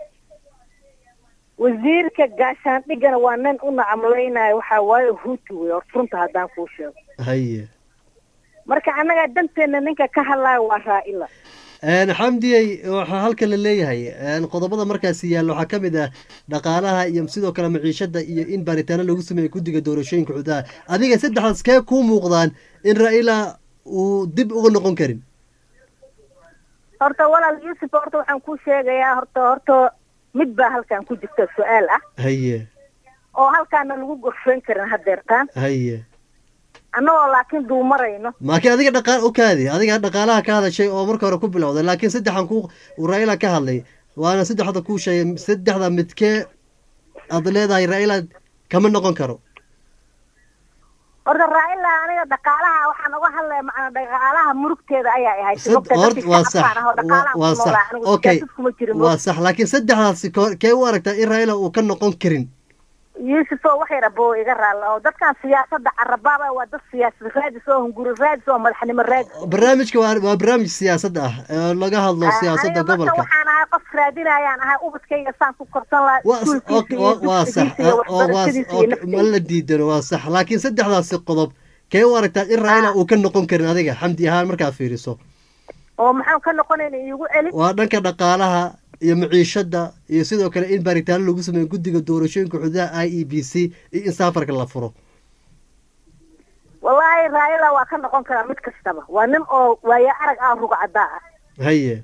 wasiirka gaashaandhigana waa nin u nacamlaynayo waxaa waaye huutu wey horta runta haddaan kuu sheego haye marka annaga danteena ninka ka hadlaayo waa raa'ila Een, xamdiyey waxaa halkan la leeyahay een, qodobada markaasi yaalla waxaa ka mid ah dhaqaalaha iyo sidoo kale maciishada iyo in baaritaano lagu sameeyo guddiga doorashooyinka xuduudaha adiga saddexdaas kee kuu muuqdaan in raila uu dib uga noqon karin horta walaal yuusuf horta waxaan kuu sheegayaa horta horta mid baa halkan ku jirta su-aal ah haye oo halkaana lagu gorfayn karin hadeertaan haye annagoo laakiin duumarayno laakiin adiga dhaqaal u kaadi adiga dhaqaalaha ka hadashay oo marka hore ku bilowday laakiin saddexan ku uu raila ka hadlay waana saddexda kuu sheegay saddexda midkee aad leedahay raila kama noqon karo horta raa'ila aniga dhaqaalaha waxaan uga hadlaya macnaa dhaqaalaha murugteeda ayaa ahay Sad- hort waa sax waa- waa sax okay waa sax laakiin saddexdaasi ko- kee u aragtaa in raila uu ka noqon karin yuusuf oo wax yar aboo iga raalla oo dadkan siyaasadda carabaaba waa dad siyaasad raadis oo hunguri raadis oo madaxnimo raadis barnaamijka waa waa barnaamij siyaasad ah ee laga hadlo siyaasadda aniga marka gobolka waxaan ahay qof raadinayaan ahay ubadkayga saan ku korsan lahaa waa s- iskuulkiisa ok- iyo waa- waa sax dugsigiisa iyo oo waa waxbarashadiisa iyo ok, ma naftiisa la diidano waa sax laakiin saddexdaasi qodob kee u aragtaa in raila uu ka noqon karin adiga xamdi ahaan markaad fiiriso oo maxaan ka noqonayna iigu celi waa dhanka dhaqaalaha iyo maciishada iyo sidoo kale in baaritaano lagu sameeyo guddiga doorashooyinka xuduudaha i e b c iyo in saafarka la furo wallaahi raayada waa ka noqon karaa mid kastaba waa nin oo waayo arag ah rugcadaa ah haye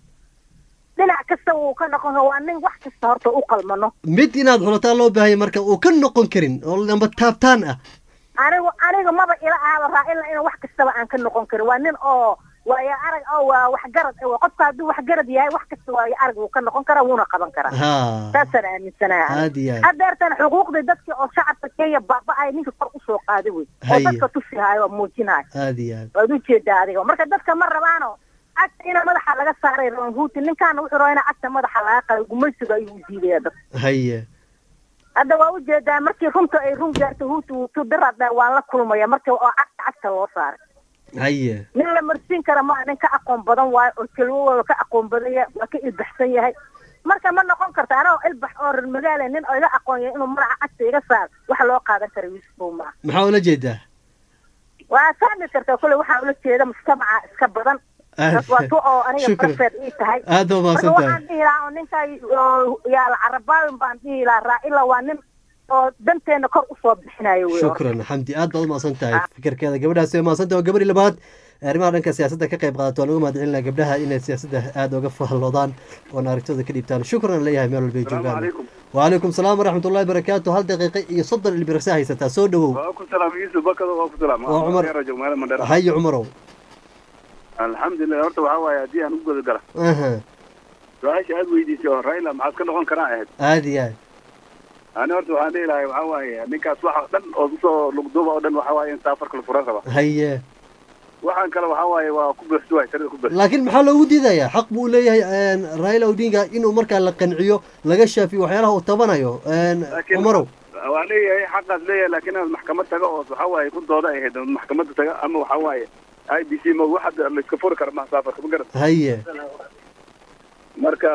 dhinac kasta wuu ka noqon karaa waa nin wax kasta horta u qalmano mid inaad xulataa loo baahanya marka uu ka noqon karin oo lamba taabtaan ah anigu aniga maba ila ahaba raacila in wax kastaba aan ka noqon karin waa nin oo waayo arag oo waa waxgarad eh, waa qofka hadduu waxgarad yahay wax kasta waayo arag wuu ka noqon karaa wuuna qaban karaa ha saasaan aaminsanahay aniga. aad iyo aad haddeertan xuquuqdii dadkii oo shacabka kenya baaba-ay ninka kor usoo qaaday wey oo Haye. dadka tusihayo oo muujinayo aad iyo aad waad ujeedaa adiga marka dadka ma rabaano cagta ina madaxa laga saaray rabaan huuti ninkaana wuxuu rabaa ina cagta madaxa laga qalay gumaysiga ayuu u diidaya dadka haye hadda waa ujeedaa markii runta ay run gaarto huuti wuu tudirada waan la kulmaya marka oo cagta cagta loo saaray haye nin la marsiin kara maa nin ka aqoon badan waayo oo kelwadooda ka aqoon badanya waa ka ilbaxsan yahay marka ma noqon karta anagoo ilbax oo reer magaala nin oo iga aqoon yahay inuu madaxa cagta iga saar wax loo qaadan kara wiisbow maa maxaa ula jeedaa waa fahmi kartaa kule waxaa ula jeeda mujtamaca iska badan Aad- taas waa tu oo aniga Shukran. barfeed ii tahay Aad baa marka mahadsan tahay. waxaan dhihi lahaa oo ninkaa oo yaala carabaawin baan dhihi lahaa raacila waa nin oo danteena kor usoo bixinayo wey shukran xamdi aad baad umahadsan tahay fikirkeeda gabadhaasi waa mahadsan tahay waa gabadhii labaad arrimaha dhanka siyaasadda ka qayb qaadato waan uga mahad celinaa gabdhaha inay siyaasadda aada uga fahloodaan oona aragtooda ka dhiibtaan shukran aan leeyahay meel walbay joogaan calaykum. wacalaykum salaam waraxmat ullahi barakaatu hal daqiiqo iyo soddon ilbirasa haysataa soo dhowow waa ku salaam yusuf bakado waa ku salaam Waa Cumar. rajo magaalada mandheera haye cumarow alxamdulilah horta waxaa waaye haddii aan u guda gala aha su-aasha aad weydiisay oo raila maxaad ka noqon karaa ahayd aada iyo aad ani horta waxaan dhihi lahay waxaa waaye ninkaas waxa dhan oo kusoo lugduuba oo dhan waxaa waaye in saafarka la furan raba haye waxaan kale waxaa waaye waa ku buuxsi waay tirada ku buuxsi laakiin maxaa loogu diidayaa xaq buu leeyahay raila odinga inuu markaa la qanciyo laga shaafiyo waxyaalaha uu tabanayo Laakiin- cumarow waa leeyahay xaqaas leeyahay laakiin inaad maxkamad taga oo waxaa waaye ku dooda ay ahayd maxkamadda taga ama waxaa waaye i b c ma wax hadda la iska furi kara maha saafarka ma garan haye marka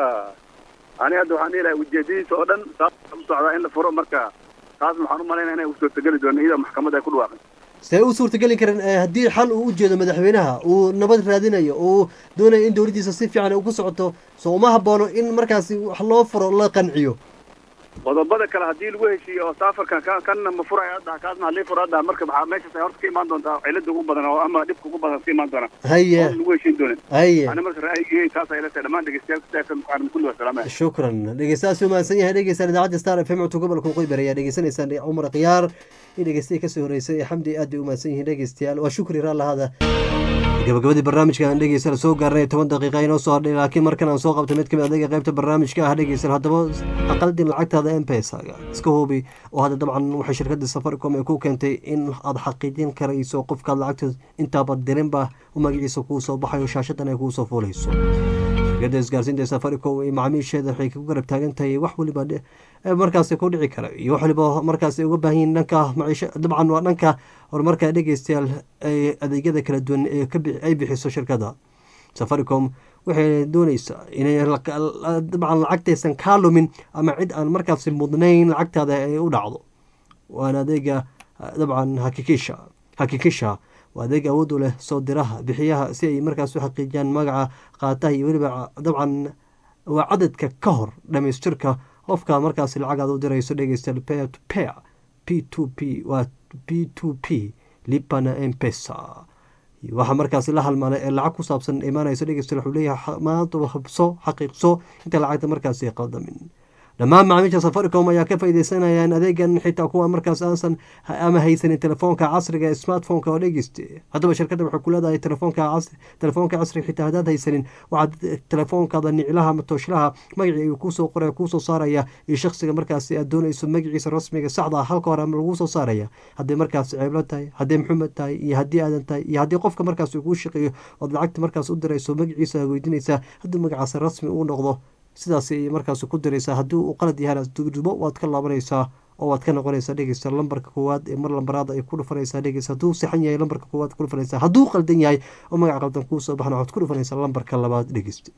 ani hadda waxaan dhihi lahay ujeedadiisa oo dhan saas u socdaa in la furo marka taas waxaan u malaynaya inay u suurtageli doona iyadoo maxkamadda ay ku dhawaaqan see u suurtageli karan eh, haddii xal uu u jeedo madaxweynaha uu nabad raadinayo uu doonayo in dowladdiisa si fiican ay ugu socoto soo uma haboono in markaasi wax loo furo la qanciyo qodobada kale haddii lagu heshiiyo oo saafarkan ka kanna ma furaya hadda kaasna halii furo hadda marka maxaa meeshaas ay horta ka imaan doontaa cilada ugu badan oo ama dhibka ugu badan ka imaan doona Haye. oo lagu heshiin doonin Haye. ani marka ra'yigay taas ay la tahay dhammaan dhegeystayaal kusaabsan muqaaran kulli waa salaamaya shukran dhegeystayaas u mahadsan yahay dhegeystaan idaacadda star f m codka gobolka waqooyi bari ayaa dhegeysanaysaan cumar khiyaar in dhegeystayay kasoo horeysay ee xamdi aad bay u mahadsan yihiin dhegeystayaal waa shukri raallahada gabagabadii barnaamijka aan dhegeysan soo gaarnay toban daqiiqa inoo soo hadhay laakiin markan aan soo qabtay mid kamid adega qaybta barnaamijka ah dhegeysan haddaba aqaldin lacagtaada mpesa-ga iska hubi oo hadda dabcan waxay shirkadda safaricom ay ku keentay in aad xaqiijin karayso qofkaad lacagta intaaba dirinba u magaciisa kuu soo baxayo shaashadan ay kuu soo fuulayso shirkadda isgaarsiinta ee safaricom iyo macaamiisheeda waxay ku garab taagan tahay wax waliba dhe- ee markaasi ku dhici kara iyo wax waliba markaasi uga baahan yihiin dhanka maciisho dabcan waa dhanka horumarka dhegeystayaal ee adeegyada kala duwan ee ka bi- ay bixiso shirkadda safaricom waxay dooneysaa inay la- la- dabcan lacagtaysan kaa lumin ama cid aan markaasi mudnayn lacagtaada ay u dhacdo waana adeega ah, dabcan hakikisha hakikisha waa adeeg awood u leh soo diraha bixiyaha si ay markaas u xaqiijiyaan magaca qaataha iyo weliba dabcan waa cadadka ka hor dhamaystirka qofka markaas lacag aad u dirayso dhegeystayaal pair to pair p to p waa p to p lipana mpesa waxaa markaasi la halmaalay ee lacag ku saabsan imaanayso dhegeystayaal wuxuu leeyahay maanta hubso xaqiiqso inta lacagta markaasi ay qaldamin dhammaan macaamiisha safaricom ayaa ka faaideysanayaan adeegan xitaa kuwa markaas aansan ama haysanin telefoonka casriga ee smartphoneka oo dhegeyste haddaba shirkadda waxay ku leedahay telefoonka cas- telefoonka casriga xitaa haddaad haysanin waxaad telefoonkaada niclaha ama tooshlaha magacii ayuu kuusoo qoraya kuusoo saaraya iyo shakhsiga markaasi aad doonayso magaciisa rasmiga saxda ah halka hore ama lagu soo saaraya hadday markaas ceeblo tahay hadday maxumed tahay iyo haddii aadan tahay iyo haddii qofka markaas uu kuu shaqeeyo ood lacagta markaas u dirayso magaciisa aad weydiinaysaa haddii magacaas rasmi uu noqdo sidaas ay markaas ku diraysaa haddii uu qalad yahay dubo waad ka laabanaysaa oo waad ka noqonaysaa dhegeysta lambarka koowaad ee mar lambaraada ay ku dhufanaysaa dhegeysta hadduu saxan yahay lambarka koowaad ku dhufanaysaa hadduu qaldan yahay oo magac qaldan kuu soo baxna waxaad ku dhufanaysaa lambarka labaad dhegeysta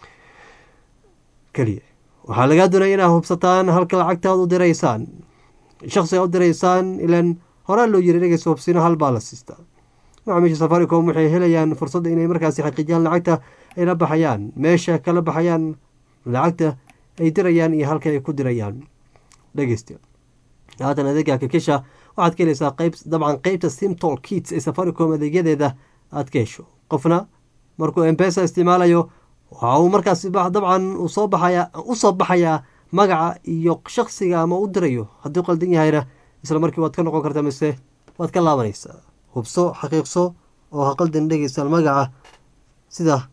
keliya waxaa lagaa doonaya inaad hubsataan halka lacagtaad u diraysaan shaksiga u diraysaan ilan horaa loo yiri dhegeysta hubsino hal baa la siistaa macaamiisha safaricom waxay helayaan fursadda inay markaasi xaqiijiyaan lacagta ay la baxayaan meesha kala baxayaan lacagta ay dirayaan iyo halka ay ku dirayaan dhegeysta haatan adeega kakisha waxaad ka helaysaa qayb dabcan qeybta simtol kits ee safaricom adeegyadeeda aad ka hesho qofna markuu embesa isticmaalayo waxa uu markaas dabcan soo baxaya u soo baxayaa magaca iyo shaksiga ama u dirayo hadduu qaldan yahayna isla markii waad ka noqon kartaa mise waad ka laabanaysaa hubso xaqiiqso oo ha qaldan dhegeystaal magaca sida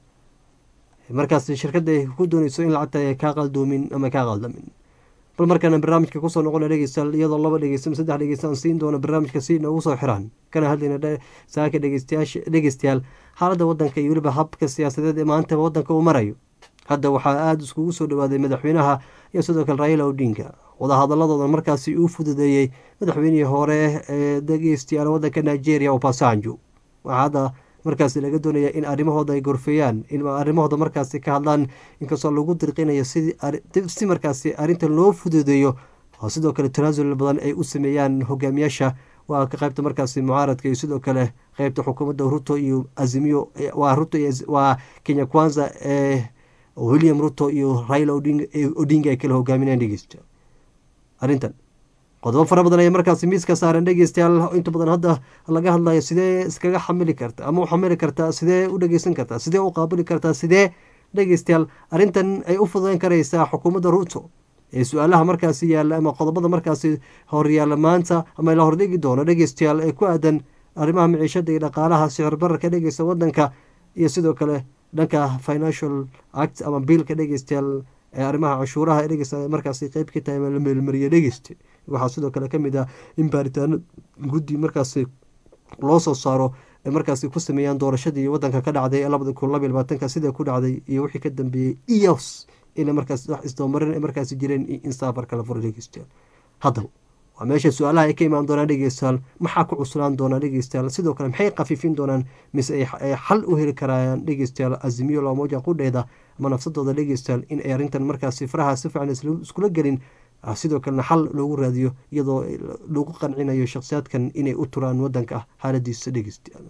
markaas shirkadda ay ku dooneyso in lacagta ay kaa qaldoomin ama kaa qaldamin bal markaana barnaamijka kusoo noqona dhegeystayaal iyadoo laba dhegeysta saddex dhegeysta aan siin doono barnaamijka si noogu soo xiraan kana hadlayna saaka dhegeystayaasha dhegeystayaal xaaladda waddanka iyo weliba habka siyaasadeed ee maanta waddanka uu marayo hadda waxaa aada iskugu soo dhawaaday madaxweynaha iyo sidoo kale raila odinga wadahadaladooda markaasi uu fududeeyey madaxweynihii hore ee dhegeystayaal waddanka nigeria obasanjo waxaa hadda markaasi laga doonaya in arrimahooda ay gorfeeyaan in arrimahooda markaasi ka hadlaan inkastoo lagu dirqinayo si markaasi arrintan loo fududeeyo oo sidoo kale tanaasul badan ay u sameeyaan hogaamiyaasha waa ka qaybta markaasi mucaaradka iyo sidoo kale qeybta xukuumadda ruto iyo azimiyo waa ruto waa kenya kwanza ee william ruto iyo raila odinga ay kala hogaaminayaan dhegeysta arrintan qodobo fara badan ayaa markaasi miiska saaran dhegeystayaal inta badan hadda laga hadlayo sidee iskaga xamili karta ama u xamili kartaa sidee u dhegeysan kartaa sidee u qaabili kartaa sidee dhegeystayaal arrintan ay u fududeyn karaysaa xukuumadda ruto ee su-aalaha markaasi yaalla ama qodobada markaasi horyaalla maanta ama la hordhigi doono dhegeystayaal ee ku aadan arrimaha miciishada iyo dhaqaalaha sicir bararka dhegeysta waddanka iyo sidoo kale dhanka financial act ama biilka dhegeystayaal ee arrimaha cashuuraha dhegeysta markaasi qeyb ka tahay la meelmariya dhegeysta waxaa sidoo kale kamid ah in baaritaano guddi markaasi loo soo saaro ay markaasi ku sameeyaan doorashadii waddanka ka dhacday ee labada kun labaiy labaatanka sidai ku dhacday iyo wixii ka dambeeyey iyos ina markaas wax isdabamarin ay markaasi jireen in saafarka la furo dhegeystayaal haddaba waa meesha su-aalaha ay ka imaan doonaan dhegeystayaal maxaa ku cuslaan doonaa dhegeystayaal sidoo kale maxay khafiifin doonaan mise ay xal u heli karayaan dhegeystayaal azimiyo loomoja qudheeda ama nafsadooda dhegeystayaal in ay arrintan markaasi faraha si fiican iskula gelin sidoo kalena xal loogu raadiyo iyadoo lagu qancinayo shakhsiyaadkan inay u turaan wadanka xaaladiisa dhegeystayaal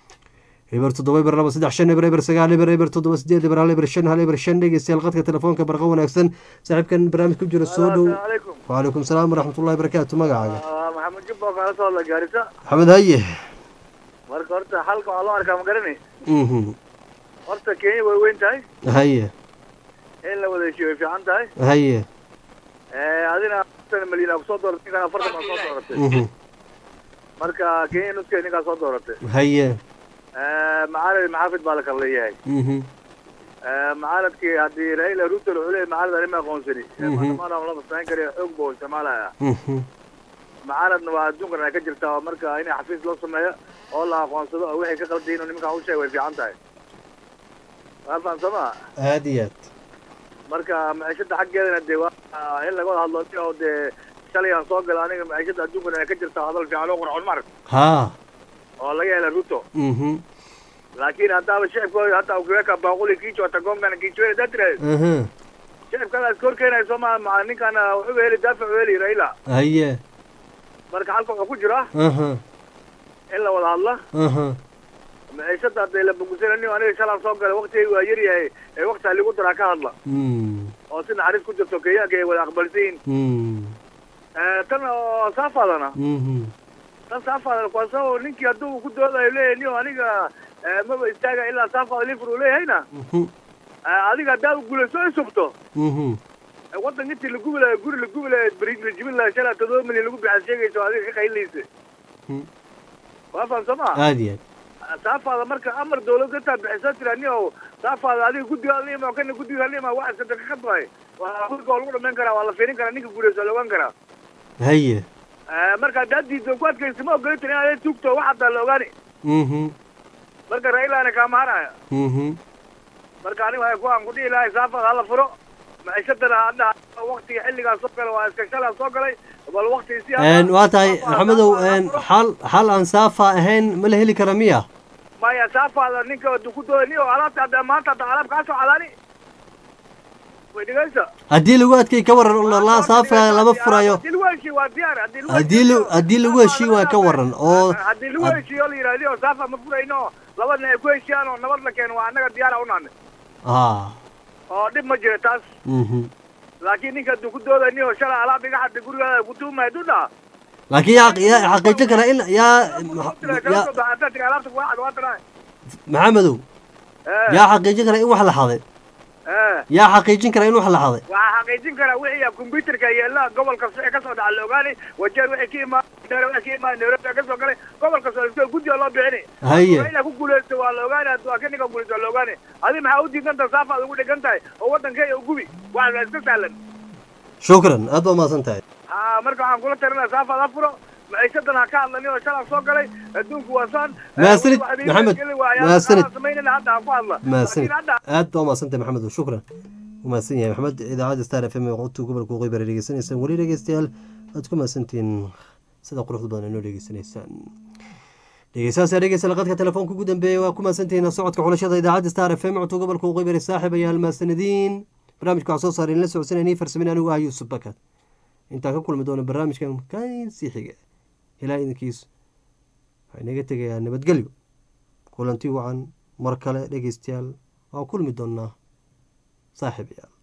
eber toddoba eber laba saddex shan eber eber sagaal eber eber toddoba sideed eber hal eber shan hal eber shan dhegeystayaal qadka telefoonka barqa wanaagsan saaxiibkan barnaamij ku jira soo dhow wacalaykum salaam waraxmatullahi barakaatu magacaaga maxamed jubbo kaala soo hadla gaarisa maxamed haye marka horta xalka waxaa loo arkaa ma garani horta kenya way weyn tahay haye in la wada heshiyo way fiican tahay haye adina afartan malyan aa kusoo dooratay ninkaan afartan baa soo dooratay marka kenya nuskeed ninkaa soo dooratay haye macaalid maxaafid baa la kala leeyahay macaaladkii haddii raila ruto wuxuu leeyahay macaalid arima aqoonsani maadaama lama samayn karayo xoog buu isticmaalaya macaaladna waa adduunkan ay ka jirtaa oo marka in xafiis loo sameeyo oo la aqoonsado oo waxay ka qaldayin oo nimankaan u sheega way fiican tahay waa faham soo ma aada iyo aad marka maciishada xaggeedana dee waa in laga wada hadlo oo dee shalay aan soo gala aniga maciishada adduunkan ay ka jirtaa hadal fiican oo qurxoon marag ha oo laga hela ruto laakiin haddaaba shicibkooda hataa ukiweka baaquli kiicho hata gongana kiichwele daa tiraahdo shicibkada iska horkeenayo soo ma ma ninkana wuxuu heli daafac heli raila haye marka halka wuxuu ku jira in la wada hadla maciishada hadday la bogusananin aniga shalaan soo galay waktigay waa yar yahay ee wakti haligu daraa ka hadla oo si naxariis ku jirto kenyaanka ay wada aqbalsan yihin tan oo saafaadana tan saafaadana kwa sababo ninkii hadduu ku doodayo leeyahay niyo aniga maba istaaga ilaa saafaada lifur uu leeyahayna adiga haddaa u guulayso ay subto waddanka intii la gubi lahayo guri la gubi lahayo brig la jibin lahayo shalaa todoba milyan lagu bixan sheegayso adiga ka qaylinaysa waa faham soo ma aada iyo aad saafaada marka amar dawlad intaa bixiso tira ni o saafaada adiga guddiga lima kana guddiga lima wax iska daqiiqa tahay waa guriga waa lagu dhamayn karaa waa la fiirin karaa ninka guulayso la ogaan karaa haye marka haddaad diiddo ku adkaysa ma ogolin tiri inaad tugto wax haddaa la ogaani marka railana kaamahanaya marka aniga waxay ku aan ku dhihi lahay saafaada hala furo maciishadana hadda waktiga xilligaa soo galay waa iska shalaa soo galay bal wakti si waa tahay maxamedow xal xal aan saafa ahayn ma la heli kara miya maya saafaada ninka du ku dooda ni o alaabta hadda maanta hadda alaab kaa soo cadaani way dhigaysa haddii lagu adkay ka waran la saafa lama furayo haddii lagu heshiyo waa diyaar haddii lagu haddii la haddii lagu heshiiyo waa ka waran oo haddii lagu heshiiyo la yidhahdi oo saafa ma furayno labadna ay ku heshiiyaan oo nabad la keeno waa annaga diyaara unaane ha oo dhib ma jira taas laakiin ninka hadduu ku dooday ni oo shalay alaab iga xadda gurigaada ku tuumay hadduu dhaha laakiin yaa yaa xaqiijin kara in yaa yaa maxamedow yaa xaqiijin kara in wax la xaday yaa xaqiijin kara in wax la xaday waxaa xaqiijin karaa wixii computerka yeela gobolka wixii kasoo dhaca la ogaanay wajeer wixii ka imaan wixii ka imaan nairobi kasoo galay gobolka soo guddiga loo bixini Haye. inaa ku guuleysto waa la ogaanay waa ka ninka guuleysto waa la ogaanay adi maxaa u diidan tahay saafaad ugu dhegan tahay oo waddankeeya u gubi waa la iska sahlan shukran aad baa umahadsan tahay ha marka waxaan kula talinaa saafaad ha furo maciisadan ha ka hadlanin oo shalaa soo galay adduunku waa saan Mahadsanid, Maxamed. Mahadsanid. samaynana hadda ha ku hadla mahadsanid Laakiin hadda aad baa umahadsan tahay maxamed shukran u mahadsan yahay maxamed idaacadda star f m ee qodobta gobolka waqooyi bari dhegeysanaysaan weli dhegeystayaal aad ku mahadsantihiin sida quruxda badan inoo dhegeysanaysaan dhegeystayaasha dhegeysta laqadka telefoonka ugu dambeeya waa ku mahadsantihiin socodka xulashada idaacadda star f m codka gobolka waqooyi bari saaxib ayaa halmahadsanadiin barnaamijka waxaa soo saaray in la socodsanayay farsamin anigu ah yuusuf bakar intaan ka kulmi doono barnaamijkan kansii xiga ilaa idinkiis waxaa inaga tegayaa nabadgelyo kulanti wacan mar kale dhegeystayaal waa kulmi doonaa saaxiibayaal